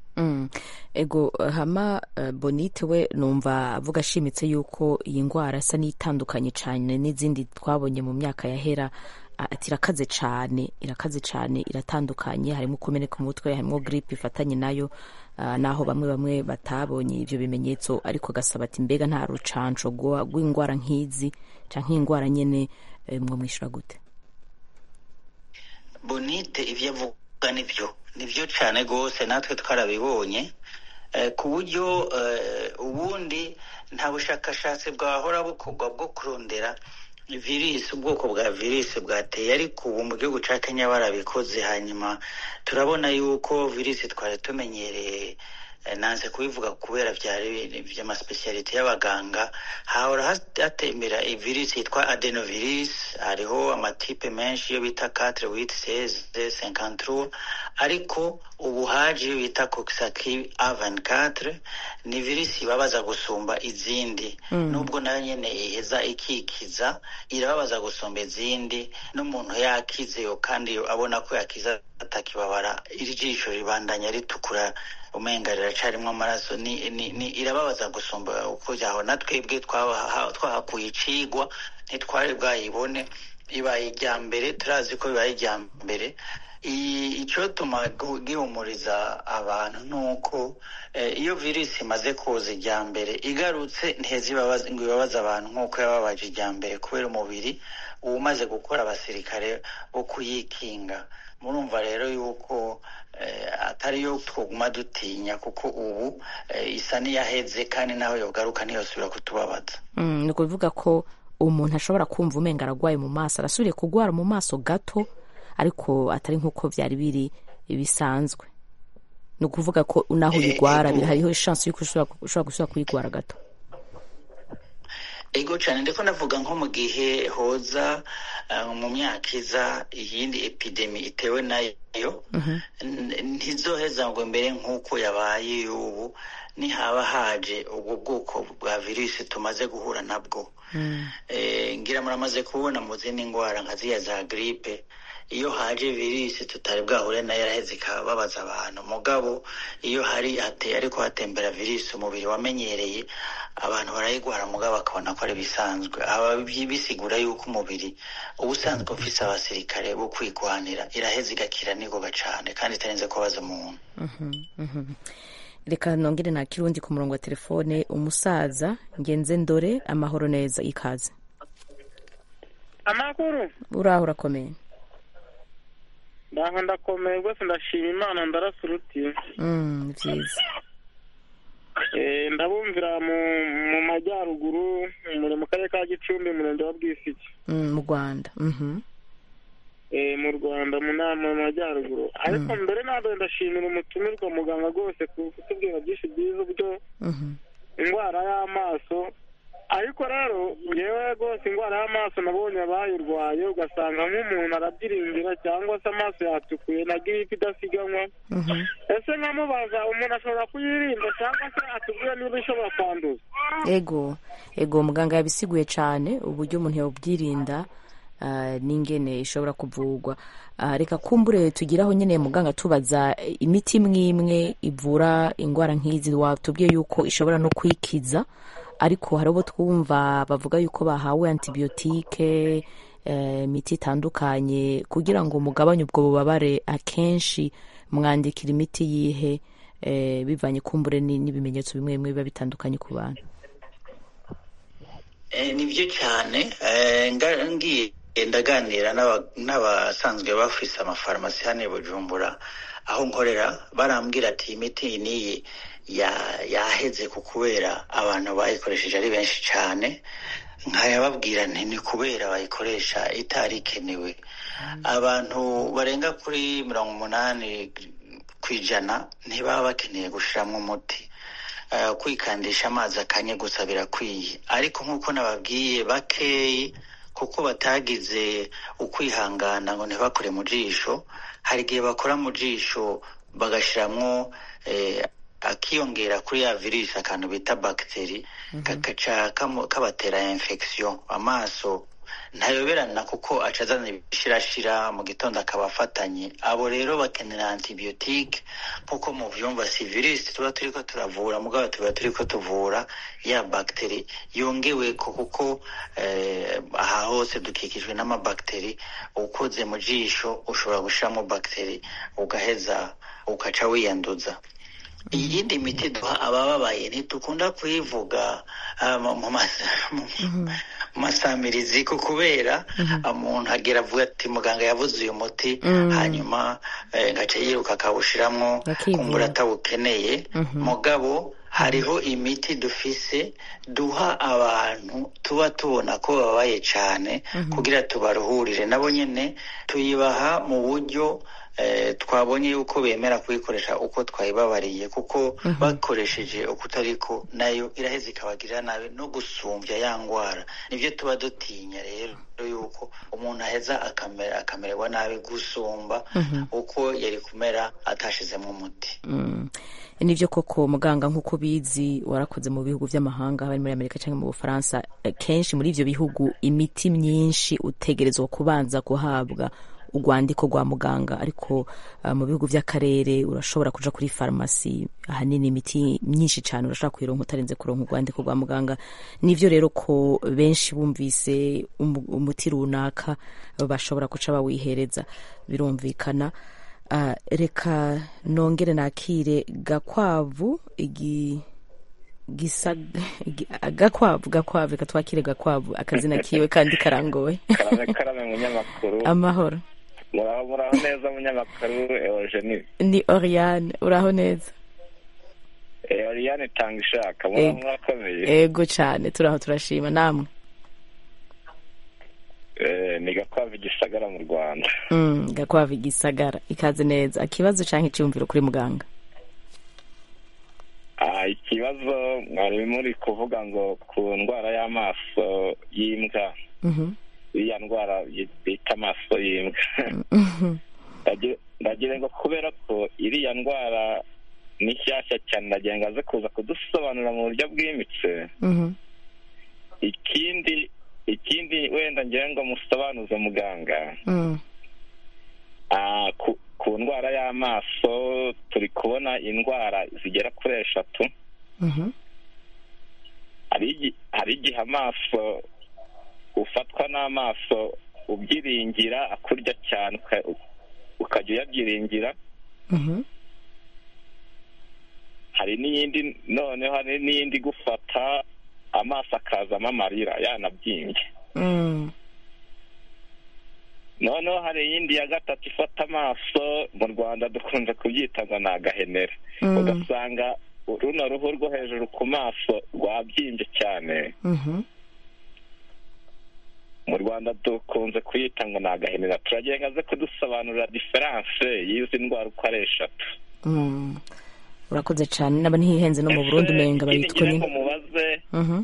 ego hama bonite we numva avuga ashimitse yuko iyi ndwara isa n'itandukanye cyane n'izindi twabonye mu myaka yahera ati irakaze cyane irakaze cyane iratandukanye harimo kumeneka umutwe harimo giripe ifatanye nayo naho bamwe bamwe batabonye ibyo bimenyetso ariko agasaba ati mbega nta rucanco rw'indwara nk'izi cyangwa nk'indwara nyine mwo mwishyura gute bonite ibyo avuga nibyo nibyo cyane rwose natwe twarabibonye ku buryo ubundi nta bushakashatsi bwahora bukorwa bwo kurondera virusi ubwoko bwa virusi bwateye ariko ubu mu gihugu cya kenya barabikoze hanyuma turabona yuko virusi twari tumenyereye nanze kubivuga kubera byari by'amasipesiyalite y'abaganga hahora hatembera virusi yitwa adenovirus hariho amatipe menshi yo bita katire witi seze senkanturu ariko ubu haje iyo bita kokisaki avani katire ni virusi ibabaza gusumba izindi nubwo nayo nyine iheza ikikiza irababaza gusumba izindi n'umuntu yakize kandi abona ko yakiza atakibabara iri jisho ribandanya ritukura umenga riracarimo amaraso ni, ni, ni irababaza gusumba uko byaho na twebwe twahakuye icigwa ntitwari bwayibone ibaye ijya mbere turazi ko bibaye ijya mbere icyotuma gihumuriza abantu ni uko iyo virusi imaze kuza ijya mbere igarutse ntiheze ngo ibabaze abantu nk'uko yababaje ijya mbere kubera umubiri uba umaze gukora abasirikare bo kuyikinga murumva rero yuko atari yo twaguma dutinya kuko ubu isa n'iyaheze kandi naho yogaruka ntiyosubira kutubabaza ni ukuvuga ko umuntu ashobora kumva umenga ararwaye mu maso arasubiriye kurwara mu maso gato ariko atari nk'uko byari biri bisanzwe ni ukuvuga ko naho uyirwara hariho ishansi y'uko ushobora gusubira kuyirwara gato ego cyane ndiko navuga nko mu gihe hoza mu myaka iza iyindi epidemi itewe nayo ntizoheza ngo mbere nk'uko yabaye ubu nihaba haje ubwo bwoko bwa virusi tumaze guhura nabwo ngira muramaze kubona mu zindi ndwara nka ziriya za giripe iyo haje virusi tutari bwahure nayo yaraheze ikababaza abantu mugabo iyo hari hateye ariko hatembera virusi umubiri wamenyereye abantu barayigwara mugabo bakabona ko ari bisanzwe aba bisigura yuko umubiri uba usanzwe ufise abasirikare bo kwigwanira iraheze igakira nigoga cane kandi itarinze kubaza umuntu reka nongere nta kirundi ku murongo wa telefone umusaza ngenze ndore amahoro neza ikaze amakuru uraho urakomeye ndaho ndakomeye rwose ndashima imana ndarasa uruti Mm, ni byiza Eh, ndabumvira mu mu majyaruguru muri mu karere ka gicumbi umurenge wa bwisiki Mm, mu rwanda Mhm. Eh, mu rwanda mu nama mu majyaruguru ariko mbere ntabwo ndashimira umutumirwa muganga rwose ku kutubwira byinshi byiza uburyo Mhm. indwara y'amaso ariko rero ngewe rwose indwara y'amaso nabonye abayirwaye ugasanga nk'umuntu arabyiringira cyangwa se amaso yatukuye na giripe idasiganwa Mhm. ese nkamubaza umuntu ashobora kuyirinda cyangwa se atubwire niba ishobora kwanduza ego ego muganga yabisiguye cyane uburyo umuntu yabubwirinda ah, n'ingene ishobora kuvurwa Ah, reka kumbure tugiraho nyine muganga tubaza eh, imiti imwe imwe ivura indwara nk'izi watubwiye yuko ishobora no kwikiza ariko hari abo twumva bavuga yuko bahawe antibiyotike eh, imiti itandukanye kugira ngo mugabanye ubwo bubabare akenshi mwandikira imiti yihe eh, bivanye kumbure ni- n'ibimenyetso bimwe bimwe biba bitandukanye ku bantu Eh, nibyo cyane eh, nga- ngiye ndaganira n'aba- n'abasanzwe bafise amafarumasi hano i bujumbura aho nkorera barambwira ati imiti niyi ya- yaheze ku kubera abantu bayikoresheje ari benshi cyane nkayababwira nti ni kubera bayikoresha itari ikenewe abantu barenga kuri mirongo umunani ku ijana ntibaba bakeneye gushiramo umuti Eh, kwikandisha amazi akanye gusa birakwiye ariko nk'uko nababwiye bakeyi kuko batagize ukwihangana ngo ntibakore mu jisho hari igihe bakora mu jisho bagashiramwo eh, akiyongera kuri ya virusi akantu bita bagiteri kagaca kamu- kabatera infection amaso ntayoberana kuko aca azana ibishirashira mu gitondo akaba afatanye abo rero bakenera antibiyotike nk'uko muvyumva si virusi tuba turiko turavura mugabo tuba turiko tuvura ya bagiteri yongeweko kuko eh, aha hose dukikijwe n'amabagiteri ukoze mu jisho ushobora gushiramo bagiteri ugaheza ukaca wiyanduza iyindi miti duha abababaye ntitukunda kuyivuga ah, mu- mu mas- mu- mu masamirizi ko kubera umuntu agera avuga ati muganga yavuze uyu muti Mm. hanyuma eh, ngaca yiruka akawushiramwo Akivura. kumbura atawukeneye mugabo hariho imiti dufise duha abantu tuba tubona ko babaye cyane kugira tubaruhurire nabo nyene tuyibaha mu buryo eh, twabonye yuko bemera kuyikoresha uko twayibabariye kuko bakoresheje uko utariko nayo iraheza ikabagirira nabi no gusumbya ya ngwara nibyo tuba dutinya rero yuko umuntu aheza akamera akamererwa nabi gusumba uko yari kumera atashizemo umuti Mm. nibyo koko muganga nk'uko bizi warakoze mu bihugu by'amahanga haba ari muri amerika cyangwa mu bufaransa eh, kenshi muri ibyo bihugu imiti myinshi utegerezwa kubanza guhabwa urwandiko rwa muganga ariko ah, mu bihugu by'akarere urashobora kuja kuri farumasi ahanini imiti myinshi cyane urashobora kuyironka utarinze kuronka urwandiko rwa muganga nivyo rero ko benshi bumvise umu- umuti runaka bashobora guca bawihereza birumvikana Ah, reka nongere nakire gakwavu igi gisa igi- gakwavu gakwavu reka twakire gakwavu akazina kiwe kandi karangowe karame karame munyamakuru amahoro muraho muraho neza munyamakuru eugenie ni oriane uraho neza Eh, oriane tanga ishaka muraho Eh. murakomeye ego cyane turaho turashima namwe Eh, ni gakwavu igisagara mu rwanda mm, gakwavu igisagara ikaze neza ikibazo cyangwa icyumviro kuri muganga Ah, ikibazo mwari muri kuvuga ngo ku ndwara y'amaso y'imbwa Mhm. iriya ndwara yi- bita amaso y'imbwa Mhm. Ndagi- ndagira ngo kubera ko iriya ndwara ni nshyashya cyane ndagira ngo aze kuza kudusobanurira mu buryo bwimbitse Mhm. ikindi ikindi wenda ngira ngo musobanuze muganga Mm. Ah, ku- ku ndwara y'amaso turi kubona indwara zigera kuri eshatu Mhm. hari igi- hari igihe amaso ufatwa n'amaso ubyiringira akurya cyane uka- ukajya uyabyiringira Mhm. hari n'iyindi noneho hari n'iyindi igufata amaso akazamo amarira yanabyimbye Mm. noneho hari iyindi ya gatatu ifata amaso mu rwanda dukunze kubyita ngo ni agahenera Mm. ugasanga runo ruhu rwo hejuru ku maso rwabyimbye cyane Mhm. mu rwanda dukunze kuyita ngo ni agahenera turagira ngo aze kudusobanurira diferanse y'izi ndwara uko ari eshatu Mm. urakoze cyane naba ntihenze no mu burundi umenga ikindi bayitwa ngira ni ngo mubaze Mhm.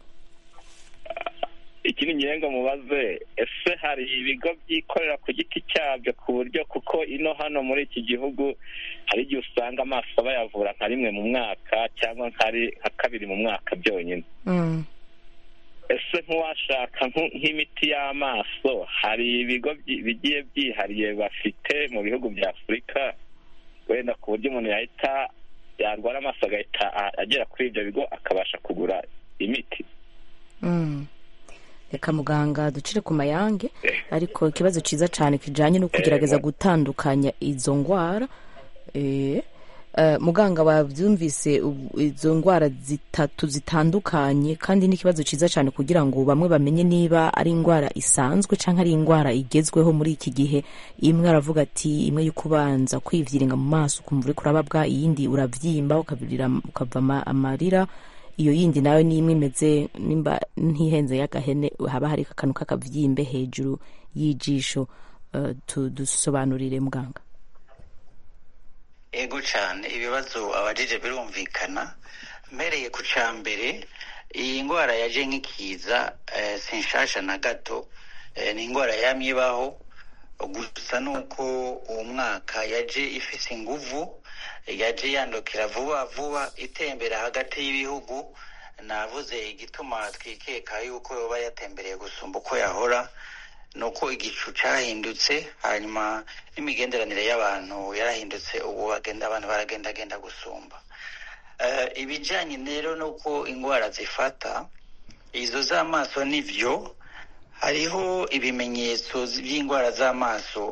ikindi ngira ngo mubaze ese hari ibigo byikorera ku giti cyabyo ku buryo kuko ino hano muri iki gihugu hari igihe usanga amaso bayavura nka rimwe mu mwaka cyangwa nk'ari- nka kabiri mu mwaka byonyine Mm. ese nk'uwashaka nk- nk'imiti y'amaso hari ibigo byi- bigiye byihariye bafite mu bihugu bya afurika wenda ku buryo umuntu yahita yarwara amaso agahita a- agera kuri ibyo bigo akabasha kugura imiti Mm. reka muganga ducire ku mayange ariko ikibazo cyiza cyane kijyanye no kugerageza gutandukanya izo ndwara Eh, eh, muganga wabyumvise ubu- izo ndwara zitatu zitandukanye kandi n'ikibazo cyiza cyane kugira ngo bamwe bamenye niba ari indwara isanzwe cyangwa ari indwara igezweho muri iki gihe imwe aravuga ati imwe yo kubanza kwivyiringa mu maso ukumva uriko urababwa iyindi uravyimba ukabirira ukava ama- amarira iyo yindi nayo ni imwe imeze nimba ntihenze y'agahene haba hari akantu k'akavyimbe hejuru y'ijisho Eh, tu- dusobanurire muganga ego cyane ibibazo abajije birumvikana mpereye ku cya mbere iyi ndwara yaje nk'ikiza eh, si nshasha na gato eh, ni indwara yamye ibaho gusa ni uko uwo mwaka yaje ifise inguvu yaje yandukira vuba vuba itembera hagati y'ibihugu navuze igituma twikeka yuko yoba yatembereye gusumba uko yahora ni uko igicu cyahindutse hanyuma n'imigenderanire y'abantu yarahindutse ubu bagenda abantu baragendagenda gusumba Eh, ibijyanye rero n'uko indwara zifata izo z'amaso nibyo hariho ibimenyetso by'indwara z'amaso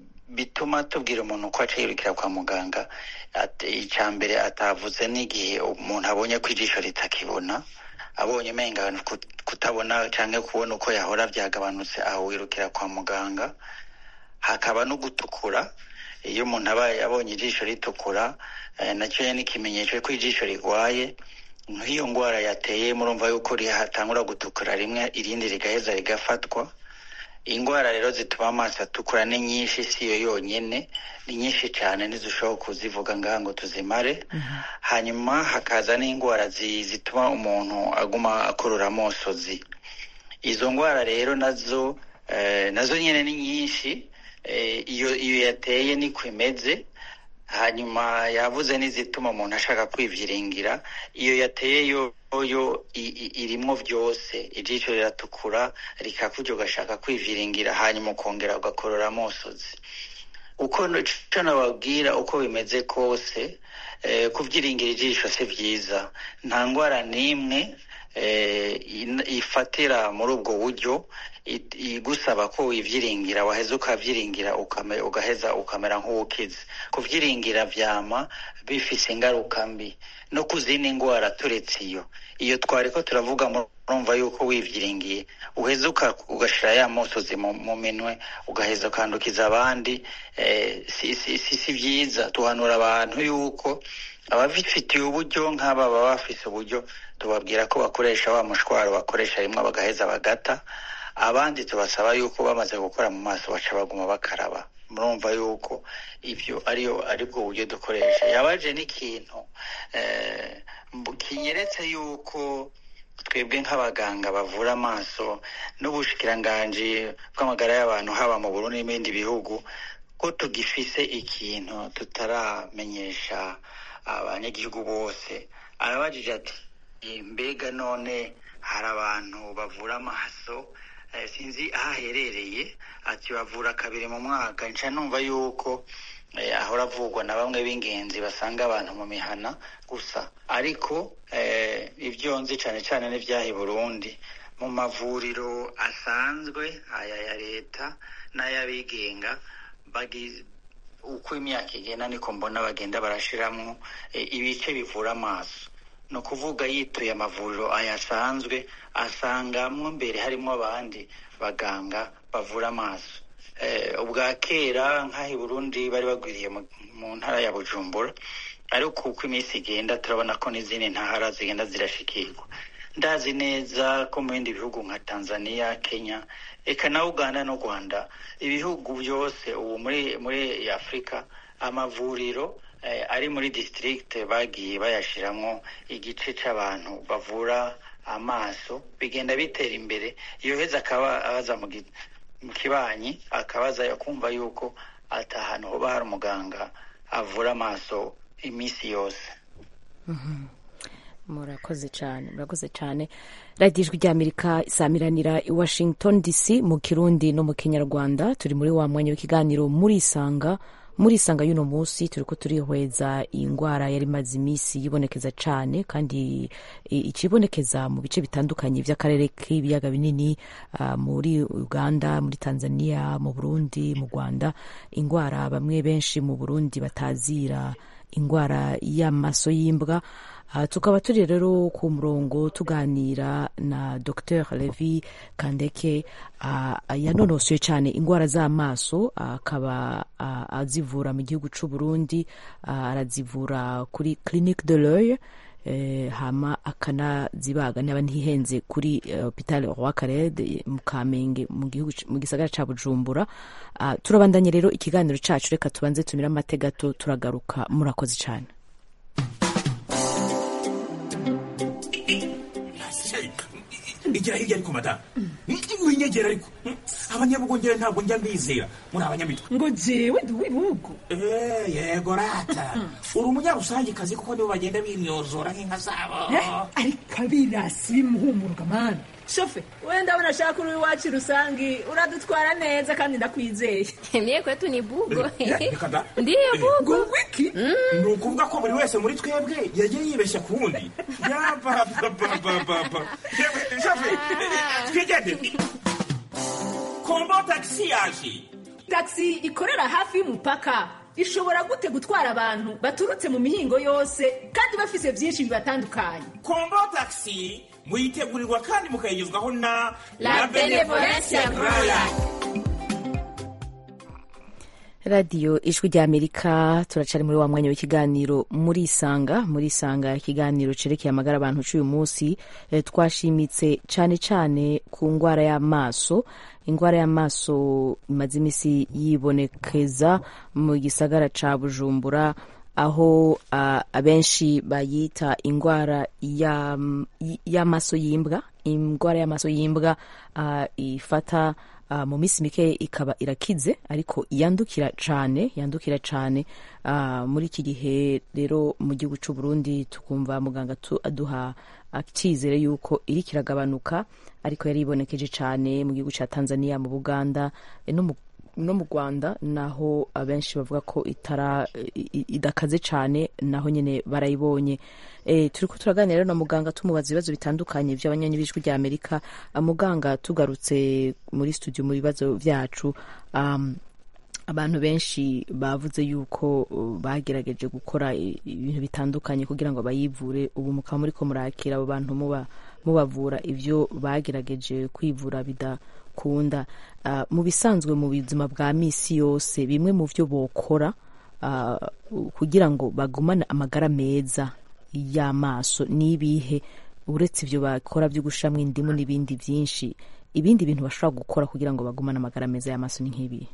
bituma tubwira umuntu ko aca yirukira kwa muganga Ati- icya mbere atavuze n'igihe umuntu abonye ko ijisho ritakibona abonye umenga kut- kutabona cyangwa kubona uko yahora byagabanutse aho wirukira kwa muganga hakaba no gutukura iyo umuntu aba abonye ijisho ritukura eh, nacyo ni ikimenyetso ko ijisho rigwaye nk'iyo ndwara yateye murumva yuko rihatangura gutukura rimwe irindi rigaheza rigafatwa indwara rero zituma amaso atukura ni nyinshi si yo yonyine ni nyinshi cyane ntizishobora kuzivuga ngaha ngo tuzimare hanyuma hakaza n'indwara zi- zituma umuntu aguma akurura amosozi izo ndwara rero nazo eh, nazo nyine ni nyinshi eh, iyo iyo yateye niko imeze hanyuma yavuze n'izituma umuntu ashaka kwivyiringira iyo yateye yo yo i- i- irimwo byose ijisho riratukura rikakurya ugashaka kwivyiringira hanyuma ukongera ugakorora amosozi uko icyo nababwira uko bimeze kose eh, kuvyiringira ijisho si byiza nta ndwara n'imwe eh, in- ifatira muri ubwo buryo it- igusaba ko wivyiringira waheza ukavyiringira ukame- ugaheza ukamera nk'uwukize kuvyiringira vyama bifise ingaruka mbi no ku zindi ndwara turetse iyo iyo twari ko turavuga murumva yuko wivyiringiye uheza uka- ugashira ya mosozi mu, mu minwe ugaheza ukandukiza abandi eh, si, si, si, si vyiza tuhanura abantu yuko ababifitiye uburyo nk'aba baba bafise uburyo tubabwira ko bakoresha wa mushwaro bakoresha rimwe bagaheza bagata abandi tubasaba yuko bamaze gukora mu maso baca baguma bakaraba murumva yuko ibyo ariyo aribwo buryo dukoresha yabaje n'ikintu eh, mbu- kinyeretse yuko twebwe nk'abaganga bavura amaso n'ubushikiranganji bw'amagara y'abantu haba mu Burundi n'ibindi bihugu ko tugifise ikintu tutaramenyesha abanyagihugu bose arabajije ati mbega none hari abantu bavura amaso eh, sinzi aho aherereye ati bavura kabiri mu mwaka nca numva yuko eh, ahora avugwa na bamwe b'ingenzi basanga abantu mu mihana gusa ariko eh, ibyo nzi cane cane n'ivyaha i burundi mu mavuriro asanzwe aya ya leta n'ay'abigenga bagi uko imyaka igenda niko mbona bagenda barashiramwo eh, ibice bivura amaso ni ukuvuga yituye amavuriro ayasanzwe asangamwo mbere harimo abandi baganga bavura amaso eh, ubwa kera nk'aho i burundi bari bagwiriye mu, mu ntara ya bujumbura ariko uko iminsi igenda turabona ko n'izindi ntara zigenda zirashikirwa ndazi neza ko mu bindi bihugu nka tanzania kenya eka na uganda n'u rwanda ibihugu byose ubu muri muri afurika amavuriro eh, ari muri district bagiye bayashiramwo igice c'abantu bavura amaso bigenda bitera imbere yoheza akaba abaza mu gi- mu kibanyi akabaza kumva yuko ata hantu hoba hari umuganga avura amaso iminsi yose murakoze cyane murakoze cyane radiyo ijwi ry'amerika isamiranira i washington dc mu kirundi no mu kinyarwanda turi muri wa mwanya w'ikiganiro murisanga murisanga y'uno munsi turi ko turihweza iyi ndwara yari imaze iminsi yibonekeza cyane kandi i- ikibonekeza mu bice bitandukanye by'akarere k'ibiyaga binini ah, muri uganda muri tanzania mu burundi mu rwanda indwara bamwe benshi mu burundi batazira indwara y'amaso y'imbwa Ah, tukaba turi rero ku murongo tuganira na dr levi kandeke ah, yanonosoye cyane indwara z'amaso akaba ah, azivura mu gihugu cy'u burundi ah, arazivura kuri clinique de l'oeil eh, hama akanazibaga niba ntihenze kuri eh, hopital roi karede mu kamenge mu gihugu c- mu gisagara ca bujumbura Ah, turabandanye rero ikiganiro cacu reka tubanze tumire amatega gato turagaruka murakoze cyane igira hirya ariko madamu winyegera ariko abanyabugongera ntabwo njya mbizera muri abanyamitwe ngo jewe ndi uw'ibihugu Eh, yego rata uri umunyarusangikazi kuko nibo bagenda bimyozora nk'inka zabo ariko abirasi bimuhumuruka mani shofe wenda abona ashaka uri iwacu rusangi uradutwara neza kandi ndakwizeye Mie kwetu ni bugo. Eh, reka da. Ndiyo bugo. wiki ni ukuvuga ko buri wese muri twebwe yagiye yibeshya ku wundi yabababababa shafe twigende kombo tagisi yaje taxi ikorera hafi y'umupaka ishobora gute gutwara abantu baturutse mu mihingo yose kandi bafise byinshi bibatandukanye kombo tagisi muyitegurirwa kandi mukayigezwaho na La Benevolencia Royal. radiyo ijwi ry'amerika turacari muri wa mwanya w'ikiganiro muri isanga muri isanga ikiganiro cerekeye amagara abantu c'uyu munsi eh, twashimitse cane cane ku ngwara y'amaso ingwara y'amaso imaze imisi yibonekeza mu gisagara ca bujumbura aho ah, abenshi bayita ingwara ya- y'amaso y'imbwa ingwara y'amaso y'imbwa ah, ifata ah, mu minsi mike ikaba irakize ariko yandukira cane yandukira cane ah, muri iki gihe rero mu gihugu c'u Burundi tukumva muganga tu- aduha icyizere yuko iri kiragabanuka ariko yari ibonekeje cane mu gihugu ca Tanzania mu Buganda eh, no mu no mu rwanda naho abenshi bavuga ko itara i- i- idakaze cyane naho nyine barayibonye e, turi ko turaganira rero na muganga tumubaza ibibazo bitandukanye by'abanyanyi b'ijwi rya amerika Ah, muganga tugarutse muri studio mu bibazo byacu um, abantu benshi bavuze yuko uh, bagerageje gukora i- ibintu bitandukanye kugira ngo bayivure ubu mukaba muri ko murakira abo bantu muba mubavura ivyo bagerageje kwivura bidakunda uh, mu bisanzwe mu buzima bwa misi yose bimwe mu vyo bokora uh, kugira ngo bagumane amagara meza y'amaso n'ibihe uretse ivyo bakora vyo gushiramwo indimu n'ibindi vyinshi ibindi bintu bashobora gukora kugira ngo bagumane amagara meza y'amaso ni nk'ibihe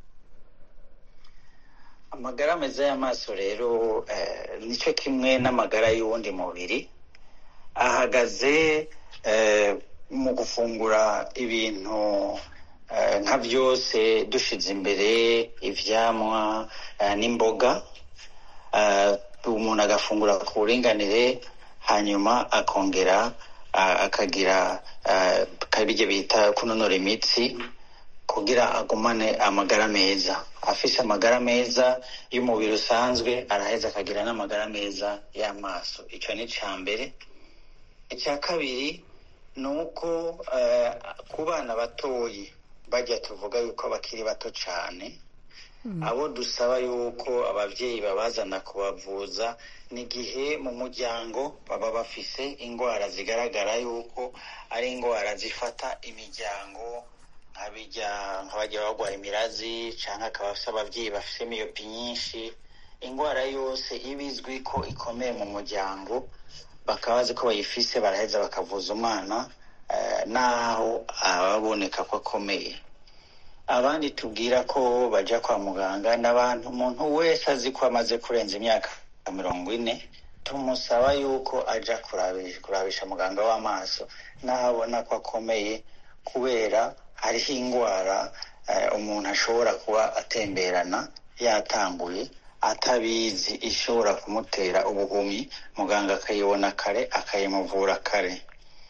amagara meza y'amaso rero eh, nicyo kimwe n'amagara y'uwundi mubiri ahagaze eh, mu gufungura ibintu eh, nka byose dushize imbere ivyamwa eh, n'imboga eh, umuntu agafungura ku buringanire hanyuma akongera a- akagira eh, kabirya bita kunonora imitsi kugira agumane amagara meza afise amagara meza y'umubiri usanzwe araheza akagira n'amagara meza y'amaso icyo ni icya mbere icya kabiri ni uko eh, ku bana batoyi bajya tuvuga yuko bakiri bato cyane abo dusaba yuko ababyeyi babazana kubavuza n'igihe mu muryango baba bafise indwara zigaragara yuko ari indwara zifata imiryango nk'abijya nk'abajya barwara imirazi cyangwa akaba afite ababyeyi bafite miyopi nyinshi indwara yose iba izwi ko ikomeye mu muryango bakaba bazi ko bayifise baraheza bakavuza umwana eh, naho ababoneka ko akomeye abandi tubwira ko bajya kwa muganga n'abantu umuntu wese azi ko amaze kurenza imyaka mirongo ine tumusaba yuko ajya kurabisha, kurabisha muganga w'amaso n'aho abona ko akomeye kubera hariho indwara eh, umuntu ashobora kuba atemberana yatanguye atabizi ishobora kumutera ubuhumyi muganga akayibona kare akayimuvura kare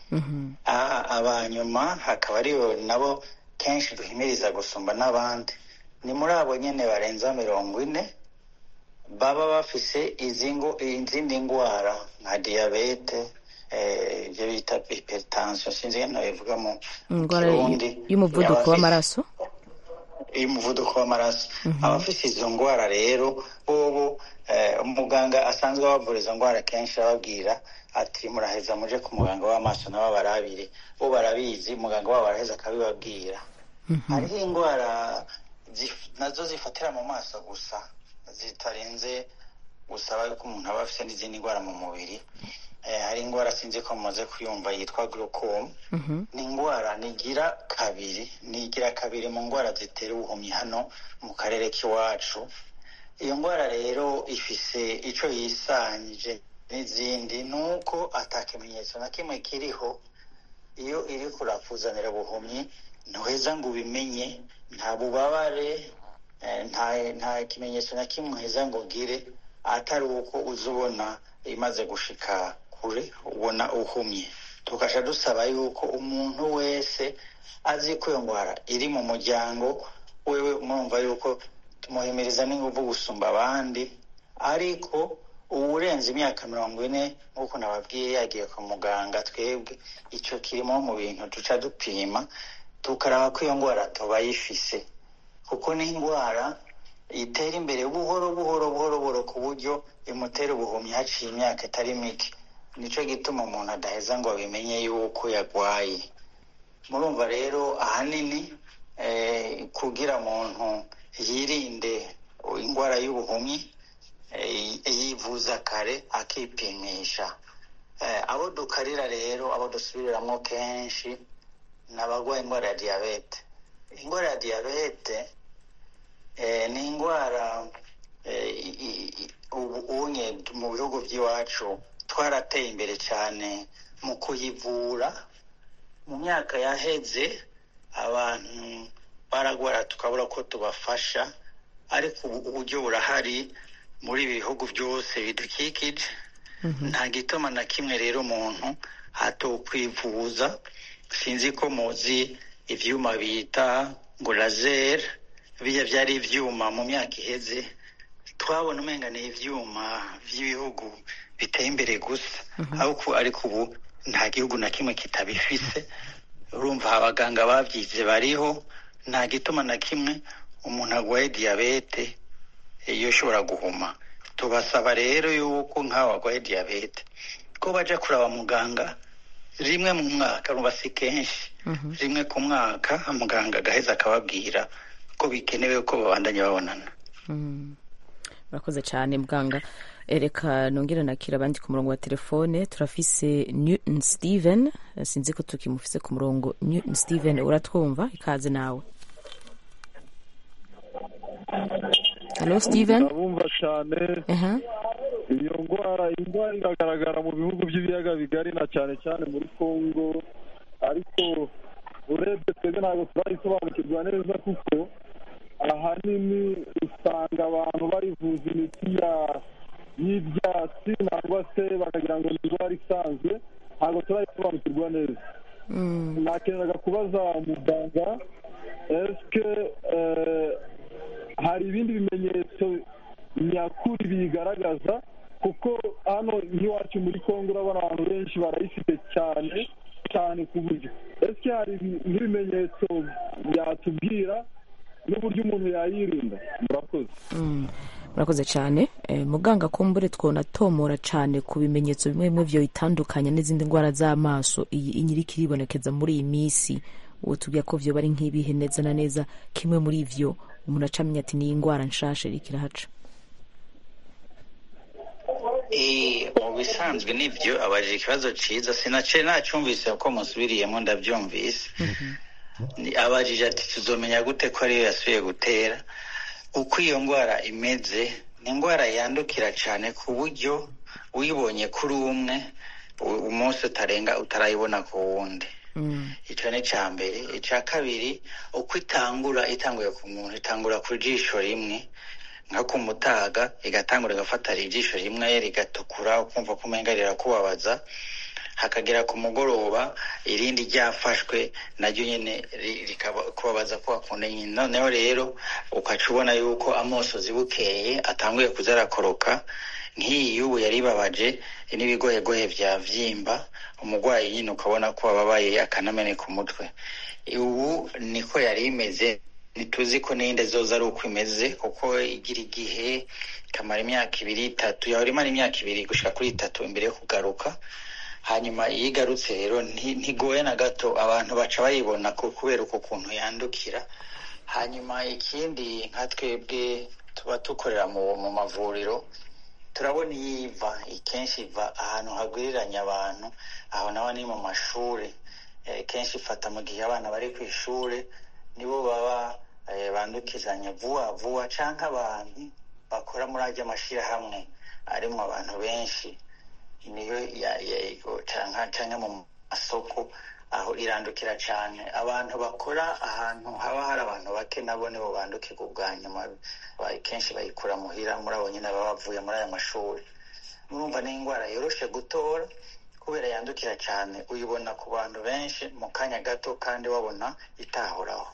Ah, abanyuma hakaba aribo nabo kenshi duhimiriza gusumba n'abandi ni muri abo nyine barenza mirongo ine baba bafise izi ngo- izindi ndwara nka diyabete eh, ibyo bita hypertension sinzi ngene bivuga mu indwara Kirundi. y'umuvuduko Abafise- w'amaraso y'umuvuduko w'amaraso abafite izo ndwara rero bobo eh, umuganga asanzwe abavura izo ndwara kenshi arababwira ati muraheza muje ku muganga w'amaso nabo barabire bo barabizi muganga wabo araheza akabibabwira hariho indwara zif- nazo zifatira mu maso gusa zitarenze gusaba yuko umuntu aba afite n'izindi ndwara mu mubiri Eh, hari indwara sinzi ko mumaze kuyumva yitwa glaucome ni indwara nigira kabiri nigira kabiri mu ndwara zitera ubuhumyi hano mu karere k'iwacu iyo ndwara rero ifise ico yisangije n'izindi ni uko ata kimenyetso na kimwe kiriho iyo iri kurakuzanira ubuhumyi ntuheza ngo ubimenye nta bubabare eh, nta nta kimenyetso na kimwe uheza ngo ugire atari uko uza ubona imaze gushika kure ubona uhumye tugasha dusaba yuko umuntu wese azi ko iyo ndwara iri mu muryango wewe murumva yuko tumuhimiriza n'inguvu gusumba abandi ariko uwurenze imyaka mirongo ine nk'uko nababwiye yagiye kwa muganga twebwe icyo kirimo mu bintu duca dupima tukaraba ko iyo ndwara tubayifise kuko ni indwara itera imbere buhoro buhoro buhoro buhoro ku buryo imutera ubuhumyi haciye imyaka itari mike nicyo gituma umuntu adaheza ngo abimenye yuko yarwaye murumva rero ahanini eh, kugira umuntu yirinde indwara y'ubuhumyi eh, yivuza kare akipimisha Eh, abo dukarira rero abo dusubiriramo kenshi ni abarwaye indwara ya diyabete indwara ya diyabete eh, ni indwara eh, i- i- i- ubu unye mu bihugu by'iwacu twarateye imbere cyane mu kuyivura mu myaka yaheze abantu baragwara tukabura ko tubafasha ariko ubu uburyo burahari muri ibi bihugu byose bidukikije nta gituma na kimwe rero umuntu hatokwivuza sinzi ko muzi ivyuma bita ngo laser bijya byari ivyuma mu myaka iheze twabona umenga ni ivyuma vy'ibihugu biteye imbere gusa ariko ariko ubu nta gihugu na kimwe kitabifise urumva abaganga babyize bariho nta gituma na kimwe umuntu arwaye diyabete iyo ushobora guhuma tubasaba rero yuko nk'abo barwaye diyabete ko bajya kuraba muganga rimwe mu mwaka rumva si kenshi rimwe ku mwaka muganga agaheza akababwira ko bikenewe ko babandanya babonana murakoze cyane muganga Eh, reka nongere nakira abandi ku murongo wa telefone turafise newton steven Eh, sinzi ko tukimufise ku murongo newton steven uratwumva ikaze nawe halo steven ndabumva cyane Aha. iyo ndwara indwara iragaragara mu bihugu by'ibiyaga bigari na cyane cyane muri congo ariko urebye twebwe ntabwo turayisobanukirwa neza kuko ahanini usanga abantu barivuza imiti ya y'ibyatsi nangwa se bakagira ngo ni indwara isanzwe ntabwo turayisobanukirwa nakeneraga kubaza muganga esike hari ibindi bimenyetso nyakuri bigaragaza kuko hano nk'iwacu muri kongo urabona abantu benshi barayifite cyane cyane ku buryo ese hari nk'ibimenyetso byatubwira n'uburyo umuntu yayirinda murakoze murakoze cyane muganga kumbure twonatomora cyane ku bimenyetso bimwe bimwe byo bitandukanye n'izindi ndwara z'amaso iyi inyiriki iribonekeza muri iyi minsi ubu tubwira ko byo bari nk'ibihe neza na neza kimwe muri ibyo umuntu acamenya ati ni indwara nshasha iriko irahaca mu bisanzwe nibyo abajije ikibazo cyiza sinace nacyumvise ko musubiriyemo ndabyumvise abajije ati tuzomenya gute ko ariyo yasubiye gutera uko iyo ndwara imeze ni indwara yandukira cyane ku buryo uyibonye kuri umwe umunsi utarenga utarayibona ku wundi icyo ni icya mbere icya kabiri uko itangura itanguye ku muntu itangura ku jisho rimwe nko ku mutaga igatangura igafata ijisho rimwe rigatukura ukumva ko umenga rirakubabaza hakagera ku mugoroba irindi ryafashwe naryo nyine rikakubabaza ko wakunda nyine noneho rero ukaca ubona yuko amosozi bukeye atanguye kuza arakoroka nk'iyi y'ubu yari ibabaje n'ibigohegohe bya vyimba umurwayi nyine ukabona ko ababaye akanameneka umutwe ubu niko yari imeze ntituzi ko n'iyindi zoza ari uko imeze kuko igira igihe ikamara imyaka ibiri itatu yahora imara imyaka ibiri gushika kuri itatu imbere yo kugaruka hanyuma iyo igarutse rero ntigoye na gato abantu baca bayibona kubera uko kuntu yandukira hanyuma ikindi nka twebwe tuba dukorera mu mavuriro turabona iyo iva kenshi iva ahantu hagwiriranye abantu aho naho ni mu mashuri kenshi ifata mu gihe abana bari ku ishuri nibo baba bandukizanya vuba vuba cyangwa abantu bakora muri ajya amashyirahamwe arimo abantu benshi niyo cyangwa mu masoko aho irandukira cyane abantu bakora ahantu haba hari abantu bake nabo nibo bandukirwa ubwa nyuma kenshi bayikura muhira muri abo nyine baba bavuye muri aya mashuri murumva ni indwara yoroshe gutora kubera yandukira cyane uyibona ku bantu benshi mu kanya gato kandi wabona itahoraho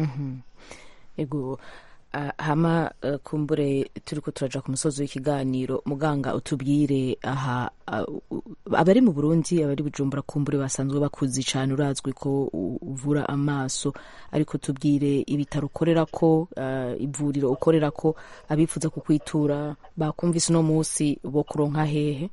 ego hama kumbure turi ko turaja ku musozi w'ikiganiro muganga utubwire aha abari mu burundi abari bujumbura kumbure basanzwe bakuzi cyane urazwi ko uvura amaso ariko tubwire ibitaro ukorera ko ivuriro ukorera ko abifuza kukwitura bakumvise uno munsi bo kuronka hehe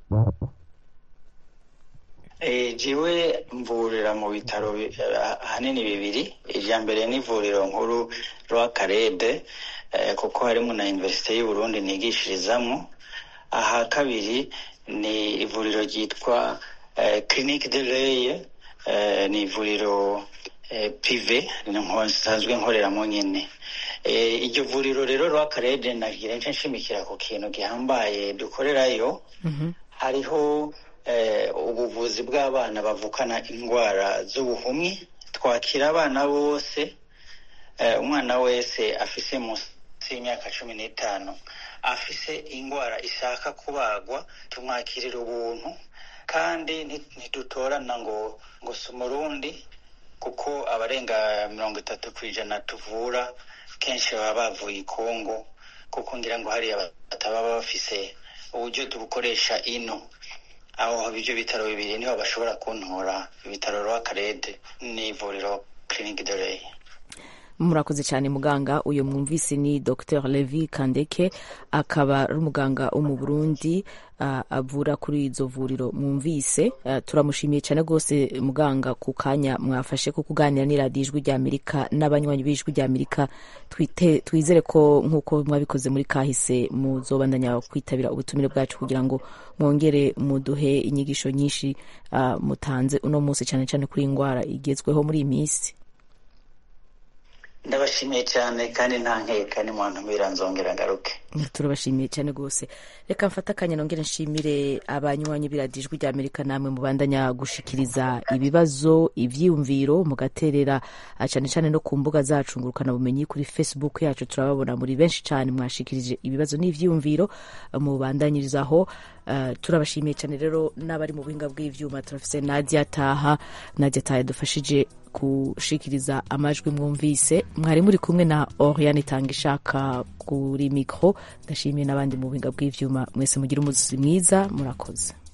jiwe mvurira mu bitaro ahanini bibiri irya mbere ni ivuriro nkuru rw'akarede kuko harimo na iniverisite y'uburundi nigishirizamo aha kabiri ni ivuriro ryitwa clinique de leye ni ivuriro pive nsanzwe nkoreramo nyine iryo vuriro rero rw'akarede nagira nce nshimikira ku kintu gihambaye dukorerayo hariho ubuvuzi bw'abana bavukana indwara z'ubuhumyi twakira abana bose umwana wese afise munsi y'imyaka cumi n'itanu afise indwara ishaka kubagwa tumwakirira ubuntu kandi ntidutorana ngo ngo si umurundi kuko abarenga mirongo itatu ku ijana tuvura kenshi baba bavuye i kongo kuko ngira ngo hariya bataba bafise uburyo tubukoresha ino aho ibyo bitaro bibiri niho bashobora kuntora ibitaro rw'akarede n'ivuriro clinique de leye murakoze cyane muganga uyu mwumvise ni dr levi kandeke akaba ari umuganga wo mu burundi uh, avura kuri izo vuriro mwumvise uh, turamushimiye cyane rwose muganga ku kanya mwafashe ko kuganira n'iradiyo ijwi ry'amerika n'abanywanyi b'ijwi ry'amerika twizere ko nk'uko mwabikoze muri kahise muzobandanya kwitabira ubutumire bwacu kugira ngo mwongere muduhe inyigisho nyinshi uh, mutanze uno munsi cyane cyane kuri iyi ndwara igezweho muri iyi minsi ndabashimiye cyane kandi nta nkeka ni muntu nzongera ngaruke turabashimiye cyane rwose reka mfate akanya nongere nshimire abanywanyi b'iradiyo ijwi rya amerika namwe mubandanya gushikiriza ibibazo ibyiyumviro mugaterera cyane cyane no ku mbuga zacu ngurukana bumenyi kuri facebook yacu turababona muri benshi cyane mwashikirije ibibazo n'ibyiyumviro mubandanyirizaho uh, turabashimiye cyane rero n'abari mu buhinga bw'ivyuma turafise nadia taha nadia taha yadufashije gushikiriza amajwi mwumvise mwari muri kumwe na oriane itanga ishaka kuri mikro ndashimiye n'abandi mu buhinga bw'ivyuma mwese mugira umuzi mwiza murakoze